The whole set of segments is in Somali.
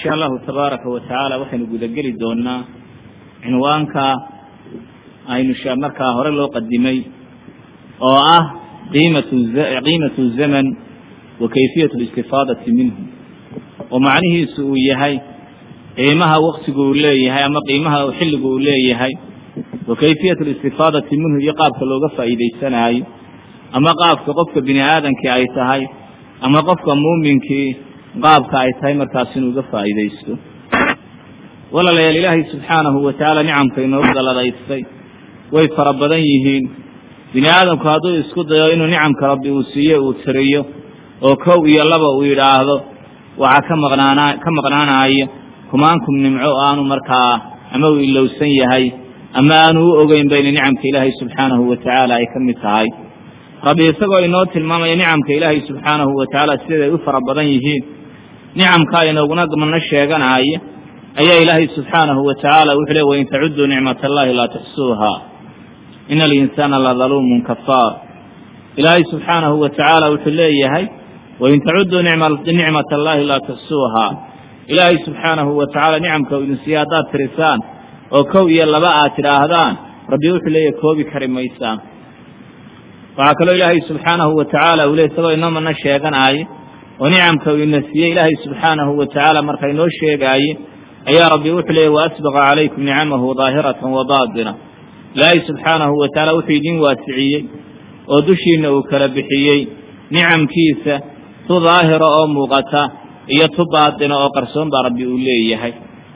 insha allahu tabaaraka wa tacaala waxaynu gudageli doonaa cinwaanka aynu markaa hore loo qadimay oo ah qiimatu qiimatu zaman wa kayfiyatu listifaadati minhu oo macnihiisu uu yahay qiimaha waktigu uu leeyahay ama qiimaha xilligu uu leeyahay wa kayfiyatu listifaadati minhu iyo qaabka looga faa'iidaysanaayo ama qaabka qofka bini aadamkii ay tahay ama qofka muuminkii qaabka ay tahay markaas inuu uga faa'iidaysto walaalayaal ilaahay subxaanahu wa tacaala nicamka inoogu daladaystay way fara badan yihiin bini aadamku hadduu isku dayo inuu nicamka rabbi uu siiyo uu tiriyo oo kow iyo laba uu yidhaahdo waxaa ka maqnaana ka maqnaanaayo kumaankum nimco aanu markaa ama uu ilowsan yahay ama aanu u ogeynba inay nicamka ilaahay subxaanahu wa tacaala ay ka mid tahay rabbi isagoo inoo tilmaamaya nicamka ilaahay subxaanahu wa tacaala siday u fara badan yihiin nicamkaa inooguna mana sheeganaaya ayaa ilaahay subxaanahu wa tacaala wuxuu le wain tacuduu nicmat allahi laa tuxsuuha ina alinsaana ladaluumun kafaar ilaahay subxaanahu wa tacaala wuxuu leeyahay wain tacuduu nicmat allahi laa tuxsuuha ilaahay subxaanahu wa tacaala nicamka u idin siiya haddaad tirisaan oo kow iyo laba aad tidhaahdaan rabbi wuxuu leeyahay koobi kari maysaan waxaa kaloo ilaahay subxaanahu wa tacaala uu le isagoo inoo mana sheeganaaye oo nicamka uu ina siiyey ilaahay subxaanahu wa tacaala marka inoo sheegaaye ayaa rabbi wuxuu leeyahy waasbaqa calaykum nicamahu daahiratan wa baatina ilaahay subxaanahu wa tacaala wuxuu idin waasiciyey oo dushiinna uu kala bixiyey nicamkiisa tu daahira oo muuqata iyo tu baatina oo qarsoon baa rabbi uu leeyahay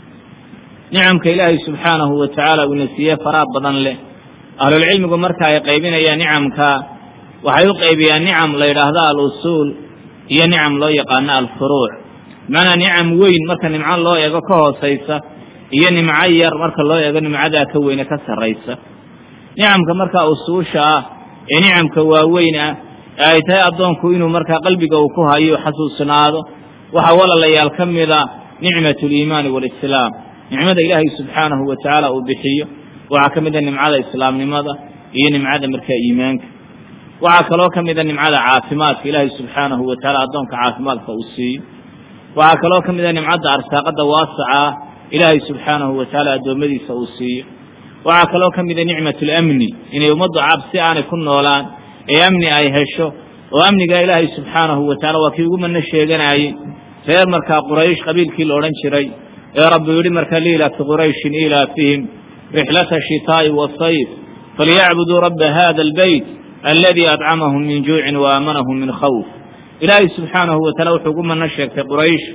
nicamka ilaahay subxaanahu wa tacaala uuna siiyey faraha badan leh ahlulcilmigu marka ay qaybinayaan nicamka waxay u qaybiyaan nicam la yidhaahdo al-usuul iyo nicam loo yaqaano alfuruuc bimacnaa nicam weyn marka nimco loo eego ka hoosaysa iyo nimco yar marka loo eego nimcadaa ka weyne ka sarraysa nicamka markaa usuusha ah ee nicamka waaweyn ah ee ay tahay addoonku inuu markaa qalbiga uu ku hayo xasuusnaado waxaa walaalayaal ka mida nicmatu liimaani waalislaam nicmada ilaahay subxaanahu wa tacaala uu bixiyo waxaa ka mida nimcada islaamnimada iyo nimcada markaa iimaanka waxaa kaloo ka mida nimcada caafimaadka ilaahay subxaanahu wa tacaala addoonka caafimaadka uu siiyo waxaa kaloo ka mida nimcadda arsaaqada waasaca ah ilaahay subxaanahu wa tacaala addoommadiisa uu siiyo waxaa kaloo ka mida nicmatulamni inay ummaddu cabsi aanay ku noolaan ee amni ay hesho oo amniga ilaahay subxaanahu wa tacala waa kii ugu manno sheeganaayey reer markaa quraysh qabiilkii la odhan jiray ee rabbi yidhi marka liilati qurayshin ilaafihim rixlata shitaa'i wasayf falyacbuduu rabba hada albeyt aladii adcamahum min juucin wa aamanahum min khawf ilaahay subxaanahu wa taala wuxuu ugu manno sheegtay quraysh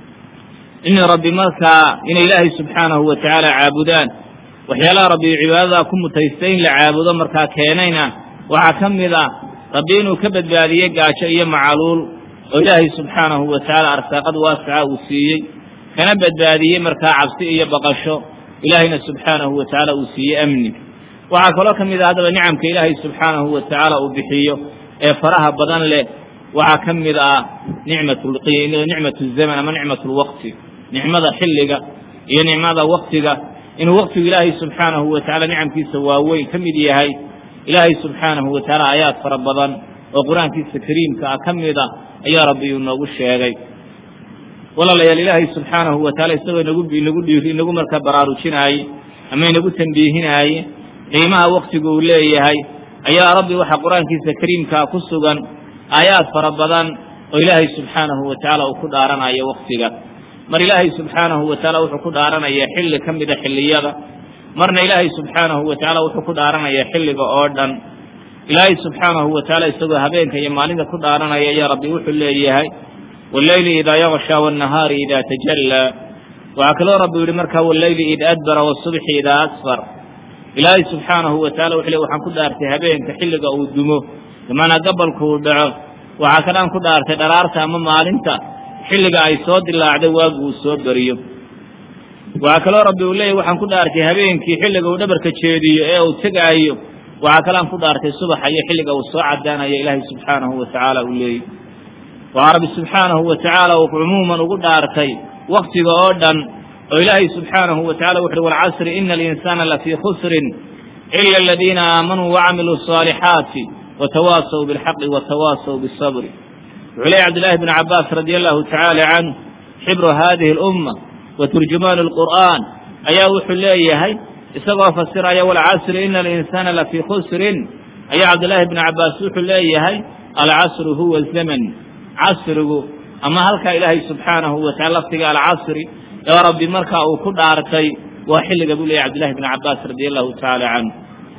in rabbi markaa inay ilaahay subxaanahu wa tacaala caabudaan waxyaalaha rabbi cibaadadaa ku mutaystay in la caabudo markaa keenayna waxaa ka mid ah rabbi inuu ka badbaadiyey gaajo iyo macaluul oo ilaahay subxaanahu wa tacaala arsaaqad waasaca uu siiyey kana badbaadiyey markaa cabsi iyo baqasho ilaahayna subxaanahu wa tacaala uu siiyey amni waxaa kaloo ka mid ah haddaba nicamka ilaahay subxaanahu wa tacaala uu bixiyo ee faraha badan leh waxaa ka mid ah nicmatu zaman ama nicmatu lwaqti nicmada xilliga iyo nicmada waktiga inuu waktigu ilaahay subxaanahu wa tacala nicamkiisa waaweyn ka mid yahay ilaahay subxaanahu wa tacaala aayaad fara badan oo qur-aankiisa kariimka ah ka mida ayaa rabbi uu noogu sheegay walaalayaal ilaahay subxaanahu wa tacala isagoo inagu inagu dhiiri inagu markaa baraarujinaaye ama inagu tambiihinaaye qiimaha waktigu uu leeyahay ayaa rabbi waxaa qur-aankiisa kariimkaa ku sugan aayaad fara badan oo ilaahay subxaanahu wa tacaala uu ku dhaaranayo waktiga mar ilaahay subxaanahu wa tacaala wuxuu ku dhaaranayaa xilli ka mida xilliyada marna ilaahay subxaanahu wa tacaala wuxuu ku dhaaranayaa xilliga oo dhan ilaahay subxaanahu wa tacaala isagoo habeenka iyo maalinta ku dhaaranaya ayaa rabbi wuxuu leeyahay walleyli idaa yakshaa waannahaari idaa tajallaa waxaa kaloo rabbi yihi markaa walleyli id adbara wasubxi idaa asfar ilaahay subxaanahu wa tacala wuxuu le waxaan ku dhaartay habeenka xilliga uu dumo bimacnaa gabalku uu dhaco waxaa kalaan ku dhaartay dharaarta ama maalinta xilliga ay soo dilaacday waagu uu soo beriyo waxaa kaloo rabbi uu leeyahy waxaan ku dhaartay habeenkii xilliga uu dhabarka jeediyo ee uu tegaayo waxaa kalaan ku dhaartay subaxa iyo xilliga uu soo cadaanayo ilaahay subxaanahu wa tacaala uu leeyay waxaa rabbi subxaanahu wa tacaala uu cumuuman ugu dhaartay waktiga oo dhan oo ilaahay subxaanahu wa tacala wuxuuhi walcasri ina alinsaana lafii khusrin ila aladiina aamanuu wacamiluu asaalixaati watawaasaw bilxaqi watawaasaw bisabri wuxuu leeyay cabdillaahi bnu cabbaas radia allahu tacaala canhu xibru hadihi alumma wa turjumaanu alqur'aan ayaa wuxuu leeyahay isagoo fasiraya walcasri ina alinsaana lafii khusrin ayaa cabdillaahi bni cabbaas wuxuu leeyahay alcasru huwa zaman casrigu ama halkaa ilaahay subxaanahu watacala lafdiga alcasri ee rabbi markaa uu ku dhaartay waa xilliga buu leeyahy cabdillahi bni cabbaas radi allahu tacaala canhu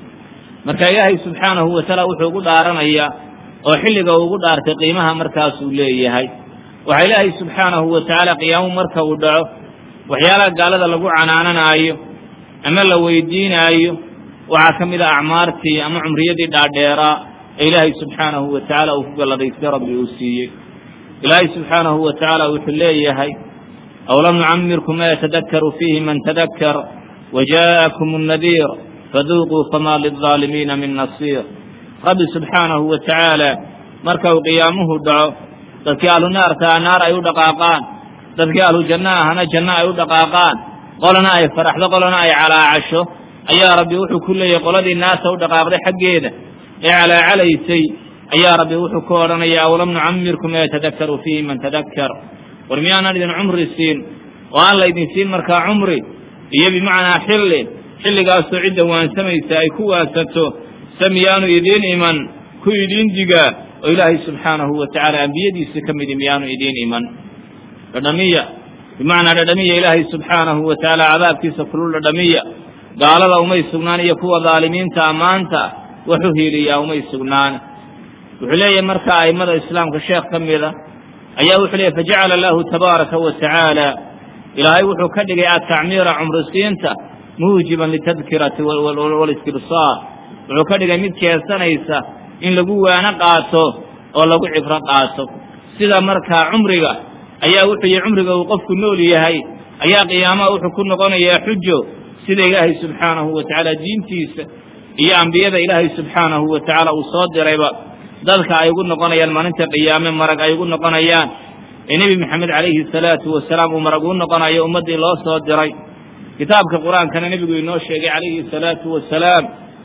marka ilaahay subxaanahu watacaala wuxuu ugu dhaaranayaa oo xilliga uu ugu dhaartay qiimaha markaasuu leeyahay waxaa ilaahay subxaanahu watacaala qiyaamu marka uu dhaco waxyaalaha gaalada lagu canaananaayo ama la weydiinaayo waxaa ka mid a acmaartii ama cumriyadii dhaadheeraa ee ilaahay subxaanahu watacaala uu ku galladaystay rabbi uu siiyey ilaahay subxaanahu watacaala wuxuu leeyahay aw lam nucamirkum ma yatadakaru fiihi man tadakkar waja'akum الnadiir faduuquu fama lilظaalimiina min nasiir rabbi subxaanahu watacaala marka uu qiyaamuhu dhaco dadkii ahlu naartaa naar ay u dhaqaaqaan dadkii ahlu janno ahana janno ay u dhaqaaqaan qolana ay faraxdo qolana ay calaacasho ayaa rabbi wuxuu ku leeyahay qoladii naarta u dhaqaaqday xaggeeda ee calaacalaysay ayaa rabbi wuxuu ku odhanaya aw lam nucamirkum ma yatadakaru fiihi man tadakkar war miyaanan idin cumri siin oo aan laydin siin markaa cumri iyo bimacnaa xilli xilligaasoo cidda waansamaysa ay ku waansanto se miyaanu idiin iman ku idiin digaa oo ilaahay subxaanahu watacaala ambiyadiisa ka midi miyaanu idiin iman dhadhamiya bimacnaa dhadhamiya ilaahay subxaanahu watacaala cadaabkiisa kulul dhadhamiya gaalada umay sugnaan iyo kuwa daalimiinta ammaanta wax u hiiliyaa umay sugnaan wuxuu leeyahay marka a'immada islaamka sheekh ka mida ayaa wuxuu leeyahy fajacala lahu tabaaraka wa tacaala ilaahay wuxuu ka dhigay atacmiira cumrisiinta muujiban litadkirati waalistibsaar wuxuu ka dhigay mid keesanaysa in lagu waano qaato oo lagu cibro qaato sida markaa cumriga ayaa wuxuu yihi cumriga uu qofku nool yahay ayaa qiyaamaha wuxuu ku noqonayaa xujo sida ilaahay subxaanahu wa tacaala diintiisa iyo ambiyada ilaahay subxaanahu wa tacaala uu soo dirayba dadka ay ugu noqonayaan maalinta qiyaame marag ay ugu noqonayaan ee nebi maxamed calayhi salaatu wasalaam uu marag uu noqonayo ummaddii loo soo diray kitaabka qur-aankana nebigu inoo sheegay calayhi salaatu wasalaam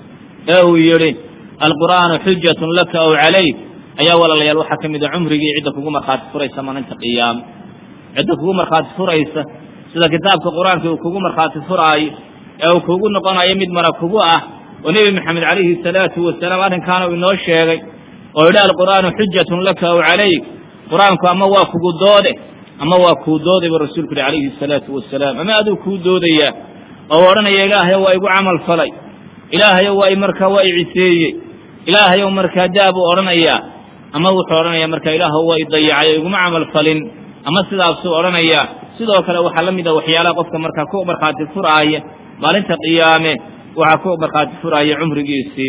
ee uu yidhi alqur'aanu xujatun laka aw calayk ayaa walaalayaal waxaa ka mid a cumrigii cidda kugu markhaati furaysa maalinta qiyaame cidda kugu markhaati furaysa sida kitaabka qur-aanka uu kugu markhaati furaayo ee uu kugu noqonayo mid marag kugu ah oo nebi maxamed calayhi salaatu wasalaam arrinkaana uu inoo sheegay oo yidhi alqur'aanu xujatun laka aw calayk qur-aanku ama waa kugu doode ama waa kuu dooday buu rasuulku yihi calayhi salaatu wasalaam ama aduu kuu doodayaa oo odhanaya ilaahayow waa igu camal falay ilaahayow waa markaa waa i ciseeyey ilaahayow markaa daa buu odhanayaa ama wuxuu odhanayaa markaa ilaahw waa i dayacay oo iguma camal falin ama sidaasuu odhanayaa sidoo kale waxaa la mid a waxyaalaha qofka markaa ku markhaati furaaya maalinta qiyaame waxaa ku markhaati furaaya cumrigiisii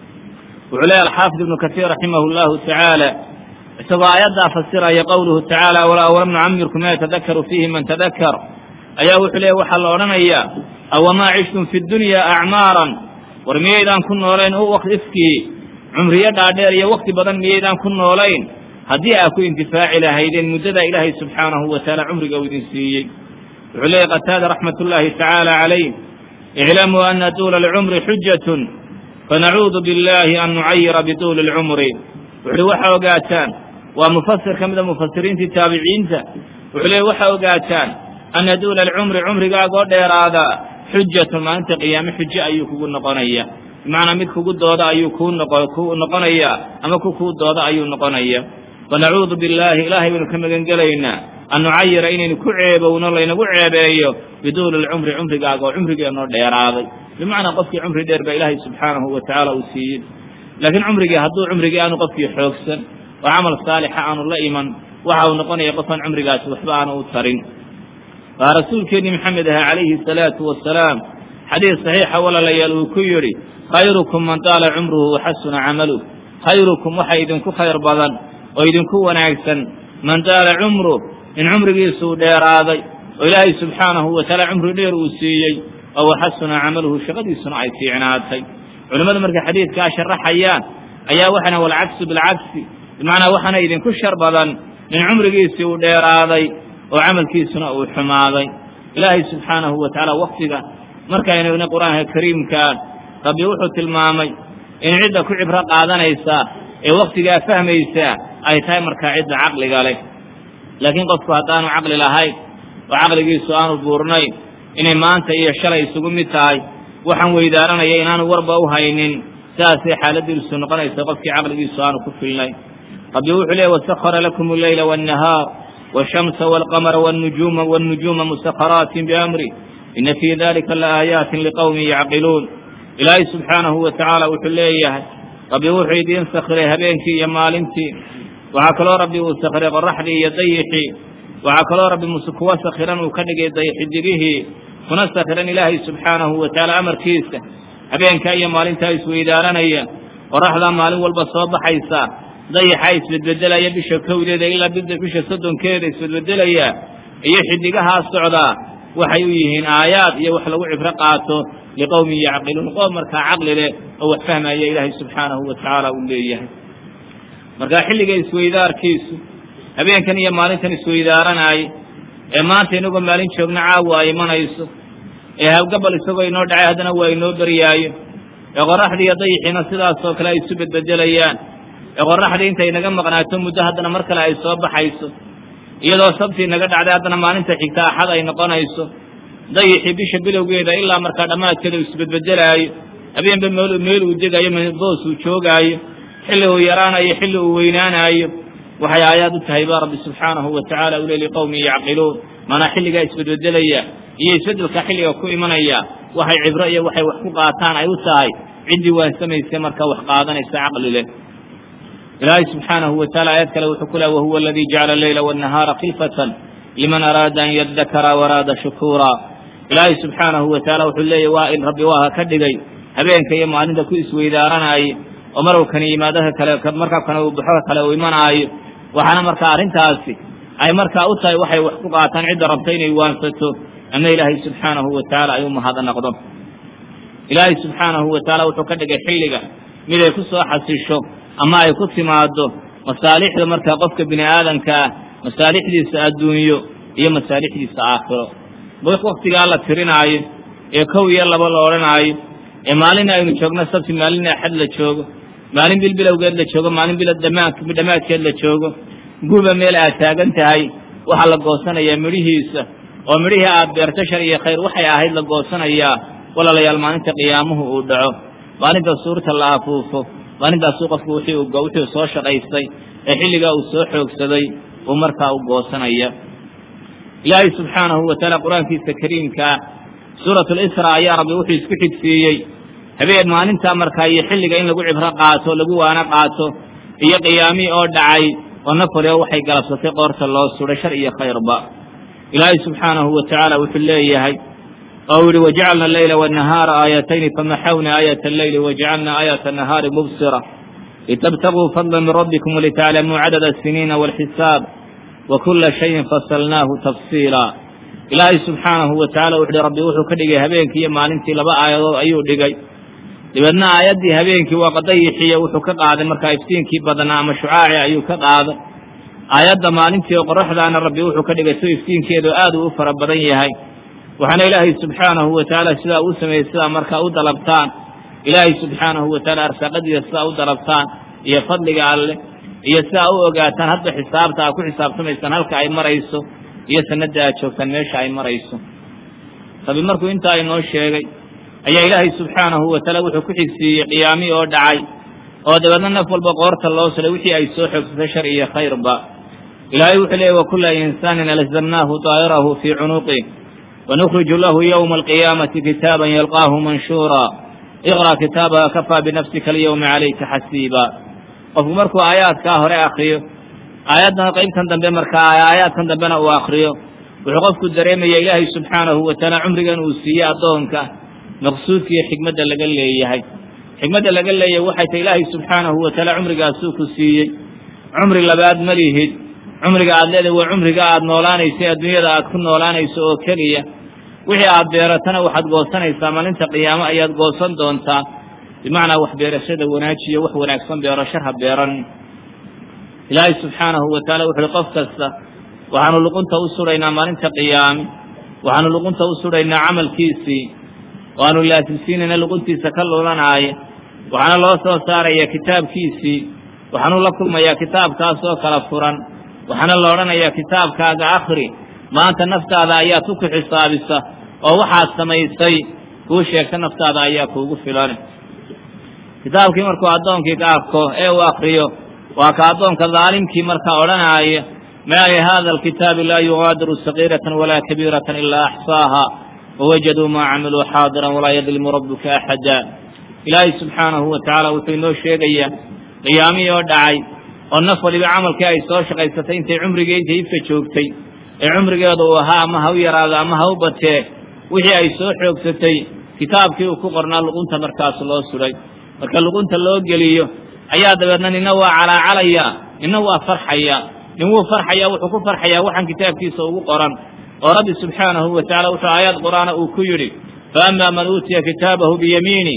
wuxuu leeya alxaafid ibnu kasiir raximah llahu tacaala isagoo aayaddaa fasiraya qowluhu tacaala walam nucamirkum ma yatadakaru fiihi man tadakar ayaa wuxuu leeya waxaa la odhanayaa awamaa cishtum fi dunya acmaaran war miyaydaan ku noolayn ifkii cumriyo dhaadheer iyo wakti badan miyaydaan ku noolayn haddii aa ku intifaaci lahaydeen muddadaa ilaahay subxaanahu wa tacaala cumriga uu idin siiyey wuxuu leeyahy qataada raxmat ullaahi tacaala calayh iclamuu ana tuula alcumri xujatun fanacuudu biاllaahi an nucayira bituuli اlcumri wuxuuhi waxaa ogaataan waa mufasir ka mida mufasiriintii taabiciinta wuxuu leey waxaa ogaataan ana duula alcumri cumrigaagoo dheeraada xujatun maalinta qiyaame xujo ayuu kugu noqonaya bimacnaa mid kugu dooda ayuu kuu ku noqonayaa ama ku kuu dooda ayuu noqonaya fanacuudu billaahi ilaahay baynu ka magan gelaynaa an nucayira inaynu ku ceebowno laynagu ceebeeyo biduuli alcumri cumrigaaga oo cumrigeenoo dheeraaday bimacnaa qofkii cumri dheer baa ilaahay subxaanahu wa tacaala uu siiyey laakiin cumrigii hadduu cumrigii aanu qofkii xoogsan oo camal saalixa aanu la iman waxa uu noqonaya qofaan cumrigaasi waxba aanu u tarin waa rasuulkeennii maxamed ahaa calayhi salaatu wasalaam xadiis saxiixa walaalayaal uu ku yidhi khayrukum man taala cumruhu waxasuna camaluh khayrukum waxa idinku khayr badan oo idinku wanaagsan man taala cumruh in cumrigiisuu dheeraaday oo ilaahay subxaanahu wa tacaala cumri dheer uu siiyey oo waxasuna camaluhu shaqadiisuna ay fiicnaatay culimmadu markay xadiidkaa sharaxayaan ayaa waxana walcagsu bilcagsi bimacnaa waxaana idinku shar badan in cumrigiisii uu dheeraaday oo camalkiisuna uu xumaaday ilaahay subxaanahu wa tacaala waktiga markaynu igna qur-aanka kariimkaa rabbi wuxuu tilmaamay in cidda ku cibro qaadanaysa ee waktigaa fahmaysa ay tahay markaa cidda caqliga leh laakiin qofku haddaanu caqli lahayn oo caqligiisu aanu buurnayn inay maanta iyo shalay isugu mid tahay waxaan weydaaranaya inaanu warba u haynin sidaasay xaaladiisu noqonaysa qofkii caqligiisu aanu ku filnayn rabbi wuxuu leey wasahara lakum alleyla waannahaar waashamsa waalqamara wاnnujuuma wاnnujuuma musakaraatin biamri ina fii dalika laaayaati liqowmin yacqiluun ilaahay subxaanahu wa tacaala wuxuu leeyahay rabbi wuxuu idiin sakhiray habeenkii iyo maalintii waxaa kaloo rabbi uu sakhiray qoraxdii iyo dayixii waxaa kaloo rabbi muse kuwa sakhiran uu ka dhigay dayxidigihii kuna sakhiran ilaahay subxaanahu wa tacaala amarkiisa habeenkaa iyo maalintaa isweydaaranaya qoraxdaa maalin walba soo baxaysa dayaxa isbedbedelaya bisha kowdeeda ilaa bisha soddonkeeda isbedbedelaya iyo xidigahaa socdaa waxay u yihiin aayaad iyo wax lagu cibro qaato liqowmin yacqiluun qoom markaa caqli leh oo wax fahmaya ilaahay subxaanahu wa tacaala uu leeyahay markaa xilliga isweydaarkiisu habeenkan iyo maalintan isweydaaranaaye ee maanta inagoo maalin joogna caawa ay imanayso ee hawgabal isagoo inoo dhacay haddana waa inoo beryaayo ee qoraxdii iyo dayixiina sidaasoo kale ay isu bedbedelayaan ee qoraxdii intay naga maqnaato muddo haddana mar kale ay soo baxayso iyadoo sabtii naga dhacday haddana maalinta xigta axad ay noqonayso dayixii bisha bilowgeeda ilaa markaa dhammaadkeeda uu isbedbedelaayo habeenba meel meel uu degayo boos uu joogaayo xilli uu yaraanayo xilli uu weynaanaayo waxay aayaad u tahay baa rabbi subxaanahu wa tacala ule liqowmin yacqiluun maanaa xilligaa isbedbedelaya iyo isbeddelka xilliga ku imanaya waxay cibro iyo waxay wax ku qaataan ay u tahay ciddii waansamaysa markaa wax qaadanaysa caqli leh ilaahay subxaanahu wa taala aayad kale wuxuu ku leha wahuwa aladii jacala alleyla waannahaara khilfatan liman araada an yadakara waraada shukuura ilaahay subxaanahu wa taala wuxuu leeyahy waa in rabbi waaha ka dhigay habeenka iyo maalinta ku isweydaaranaaye oo marowkani yimaadaha kale markaa kana uu baxo kale uu imanaayo waxaana markaa arrintaasi ay markaa u tahay waxay wax ku qaataan cidda rabta inay waansato ama ilaahay subxaanahu wa tacaala ay u mahadnaqdo ilaahay subxaanahu wa tacaala wuxuu ka dhigay xilliga mid ay ku soo xasisho ama ay ku timaado masaalixda markaa qofka bini aadamka ah masaalixdiisa adduunyo iyo masaalixdiisa aakhiro waktigaa la tirinaayo ee kow iyo laba la odhanaayo ee maalina aynu joogno sabti maalina axad la joogo maalin bil bilowgeed la joogo maalin bil dhammaadkeed la joogo guba meel aad taagan tahay waxaa la goosanayaa midhihiisa oo midhihii aad beerto shar iyo khayr waxay ahayd la goosanayaa walaalayaal maalinta qiyaamuhu uu dhaco maalinta suurta la afuufo maalintaasuu qofku wuxuu soo shaqaystay ee xilligaa uu soo xoogsaday uu markaa u goosanaya ilaahay subxaanahu wa tacaala qur-aankiisa kariimkaa suuratu lisra ayaa rabbi wuxuu isku xigsiiyey habeen maalintaa markaa iyo xilliga in lagu cibro qaato lagu waano qaato iyo qiyaamii oo dhacay oo nafalioo waxay galabsatay qoorta loo suday shar iyo khayrba ilaahay subxaanahu wa tacaala wuxuu leeyahay oo yihi wajacalna alleyla waannahaara aayatayni famaxawna aayata alleyli wajacalna aayata annahaari mubsira litabtaguu fadla min rabbikum walitaclamuu cadada asiniina waalxisaab wa kula shayin fasalnaahu tafsiila ilaahay subxaanahu wa tacala wuxu uhi rabbi wuxuu ka dhigay habeenkii iyo maalintii laba aayadood ayuu dhigay dabeedna aayaddii habeenkii waa qadayixiyo wuxuu ka qaaday markaa iftiinkii badnaa ama shucaaci ayuu ka qaaday aayadda maalintii oo qoraxdaana rabbi wuxuu ka dhigay si iftiinkeedu aad uu u fara badan yahay waxaana ilaahay subxaanahu wa tacaala sidaa uu sameeyey sidaa markaa u dalabtaan ilaahay subxaanahu wa tacaala arsaaqadiisa sidaa u dalabtaan iyo fadliga alleh iyo sidaa u ogaataan hadba xisaabta aad ku xisaabtamaysaan halka ay marayso iyo sanada aad joogtaan meesha ay marayso rabbi markuu intaa inoo sheegay ayaa ilaahay subxaanahu wa tacaala wuxuu ku xigsiiyey qiyaami oo dhacay oo dabeedna naf walba qoorta loo sulay wixii ay soo xoogsatay shar iyo khayrba ilaahay wuxuu leeyay wakula insaanin alzamnaahu daa'irahu fii cunuqih ونخرج له يوم القيامة كتابا يلقاه منشورا اقرأ كتابك كفى بنفسك اليوم عليك حسيبا qofku markuu aayaadkaa hore akriyo aayaddan qaybtan dambe markaa aayaadkan dambena uu akriyo wuxuu qofku dareemaya ilaahay subxaanahu wa tacaala cumrigan uu siiyey addoonka maqsuudka iyo xikmadda laga leeyahay xikmadda laga leeyahay waxay tahay ilaahay subxaanahu wa tacaala cumrigaasuu ku siiyey cumri labaad ma lihid cumriga aad leedahay waa cumriga aad noolaanayso adduunyada aad ku noolaanayso oo keliya wixii aad beeratana waxaad goosanaysaa maalinta qiyaamo ayaad goosan doontaa bimacnaa wax beerashada wanaajiyo wax wanaagsan beero shar ha beeran ilaahay subxaanahu wa tacaala wuxu uhi qof kasta waxaanu luqunta u sudhaynaa maalinta qiyaame waxaanu luqunta u sudhaynaa camalkiisii waanu laasimsiinayna luquntiisa ka lulanaaya waxaana loo soo saaraya kitaabkiisii waxaanu la kulmayaa kitaabkaas oo kala furan waxaana la odhanayaa kitaabkaaga akri maanta naftaada ayaad ku ku xisaabisa oo waxaad samaysay kuu sheegta naftaada ayaa kuugu filan kitaabkii markuu addoonkii ka arko ee uu akriyo waa ka addoonka daalimkii markaa odhanaaya maa lihada alkitaabi laa yugaadiru sagiiratan walaa kabiiratan ilaa axsaaha wawajaduu maa camiluu xaadiran walaa yadlimu rabbuka axada ilaahay subxaanahu wa tacaala wuxuu inoo sheegayaa qiyaamihii oo dhacay oo naf waliba camalkii ay soo shaqaysatay intay cumrigii intay ifka joogtay ee cumrigeeda uu ahaa ama ha u yaraado ama ha u batee wixii ay soo xoogsatay kitaabkii uu ku qornaa luqunta markaas loo sudhay marka luqunta loo geliyo ayaa dabeedna nina waa calaacalaya nina waa farxaya nin wuu farxaya wuxuu ku farxayaa waxaan kitaabkiisa ugu qoran oo rabbi subxaanahu wa tacala wuxuu aayaad qur'aana uu ku yidhi faama man uutiya kitaabahu biyamiini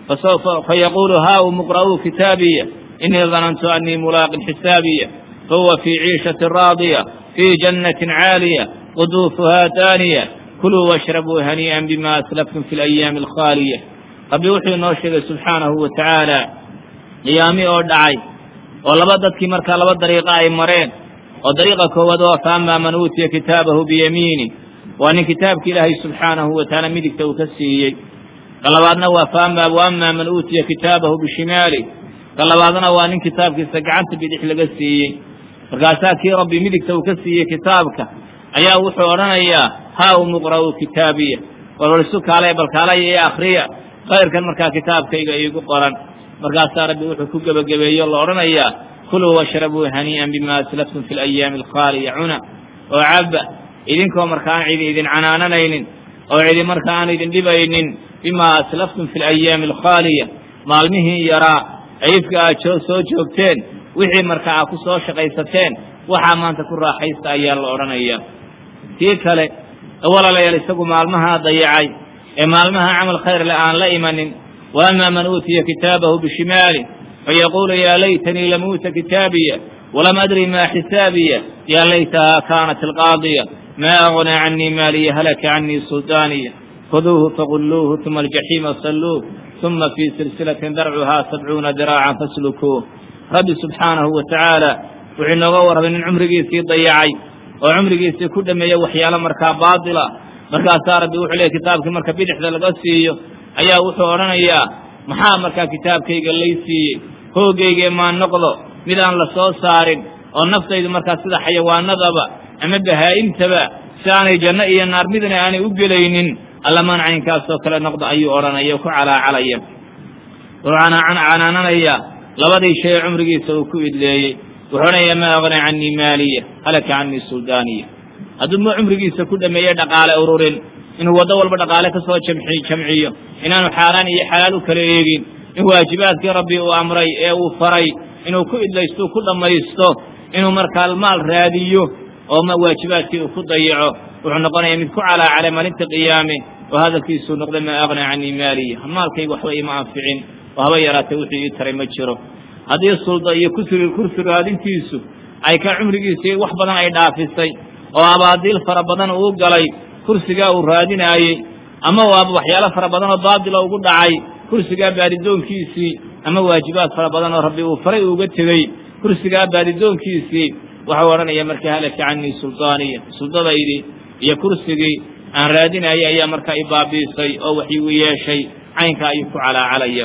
fayaquulu haa umuqra'uu kitaabiya inii danantu annii mulaaqin xisaabiya fahuwa fii ciishati raadiya fii jannatin caaliya quduufuhaa daaniya kuluu washrabuu hanii'an bima aslaftum fi alayaami alkhaaliya rabbi wuxuu inoo sheegay subxaanahu wa tacaala qiyaami oo dhacay oo laba dadkii markaa laba dariiqa ay mareen oo dariiqa koowaad oo faama man uutiya kitaabahu biyamiini waa nin kitaabki ilaahay subxaanahu wa tacaala midigta uu ka siiyey ka labaadna waa faama waama man uutiya kitaabahu bishimaali ka labaadna waa nin kitaabkiisa gacanta bidix laga siiyey markaasaa kii rabbi midigta uu ka siiyey kitaabka ayaa wuxuu odhanayaa haa umuqra'uu kitaabiya walwalisu kaale balkaalaya ee akriya khayrkan markaa kitaabkayga iigu qoran markaasaa rabbi wuxuu ku gebagabeeyo la odhanayaa kuluu washrabuu hanii'an bima aslaftum fi alayaami alkhaaliya cuna oo cabba idinkoo marka aan cidi idin canaananaynin oo cidi marka aan idin dhibaynin bimaa aslaftum fi alayaami alkhaaliya maalmihii yaraa ayifka aad soo joogteen wixii marka aad ku soo shaqaysateen waxaa maanta ku raaxaysta ayaa la odhanayaa tii kale walaalayaal isagu maalmahaa dayacay ee maalmaha camal khayr le aan la imanin wa ama man uutiya kitaabahu bishimaali fayaquulu yaa laytanii lam uuta kitaabiya walam adri maa xisaabiya yaa laytahaa kaanat alqaadiya maa agnaa canii maaliya halaka canii suldaaniya khuduuhu fagulluuhu uma aljaxiima salluuh uma fii silsilatin darcuhaa sabcuuna diraacan faslukuuh rabbi subxaanahu wa tacaala wuxuu inooga warramay nin cumrigiisii dayacay oo cumrigiisii ku dhameeya waxyaalo markaa baatila markaasaa rabbi wuxuu leeyay kitaabkii marka bidixda laga siiyo ayaa wuxuu odhanayaa maxaa markaa kitaabkayga lay siiyey hoogaygee maa noqdo mid aan la soo saarin oo naftaydu markaa sida xayawaanadaba ama bahaa'imtaba si aanay janno iyo naar midna aanay u gelaynin allamaan caynkaasoo kale noqdo ayuu odhanaya ku calaacalaya wuxuu canaananayaa labadii shay ee cumrigiisa uu ku idleeyey wuxuu odhanayaa maa agnaa canii maaliya halaka canii suldaaniya hadduu ma cumrigiisa ku dhameeye dhaqaale ururin inuu waddo walba dhaqaale ka soo jamciyo inaanu xaaraan iyo xalaal u kala eegin in waajibaadkii rabbi uu amray ee uu faray inuu ku idlaysto ku dhammaysto inuu markaa maal raadiyo oo waajibaadkii uu ku dayaco wuxuu noqonayaa mid ku calaacalay maalinta qiyaame oo hadalkiisuu noqday maa agnaa canii maaliya maalkayga waxba ima anficin oo haba yaraatee wuxuu ii taray ma jiro haddii sulda iyo kusri kursi raadintiisu ay ka cumrigiisii wax badan ay dhaafisay oo abaadiil fara badan uu galay kursigaa uu raadinaayey ama waaba waxyaalo fara badan oo baadila ugu dhacay kursigaa baadidoonkiisii ama waajibaad fara badan oo rabbi uu faray uga tegey kursigaa baadidoonkiisii waxau odhanaya markaa halaka canii suldaaniya suldadaydii iyo kursigii aan raadinayay ayaa markaa i baabiisay oo wax igu yeeshay caynka ayuu ku calaacalaya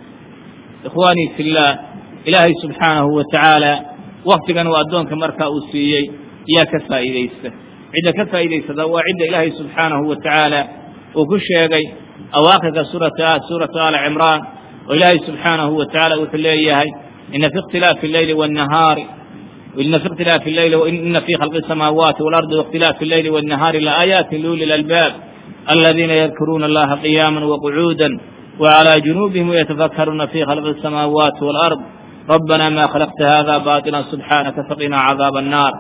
ikhwaanii fillaah ilaahay subxaanahu wa tacaala waktigan uu addoonka markaa uu siiyey yaa ka faa'iidaysta cidda ka faa'iidaysata waa cidda ilaahay subxaanahu wa tacaala uu ku sheegay awaakhirka suurata suuratu aali cimraan oo ilaahay subxaanahu wa tacaala wuxuu leeyahay ina fi ikhtilaafi alleyli waannahaari ina fi ikhtilaafi alleyli ina fi khalqi asamaawaati waalardi waاkhtilaafi alleyli waannahaari laaayaati liuli lalbaab aladiina yadkuruuna allaha qiyaama waqucuuda وعلى جنوبهم ويتفكرون في خلق السماوات والأرض ربنا ما خلقت هذا باطلا سبحانك فقنا عذاب النار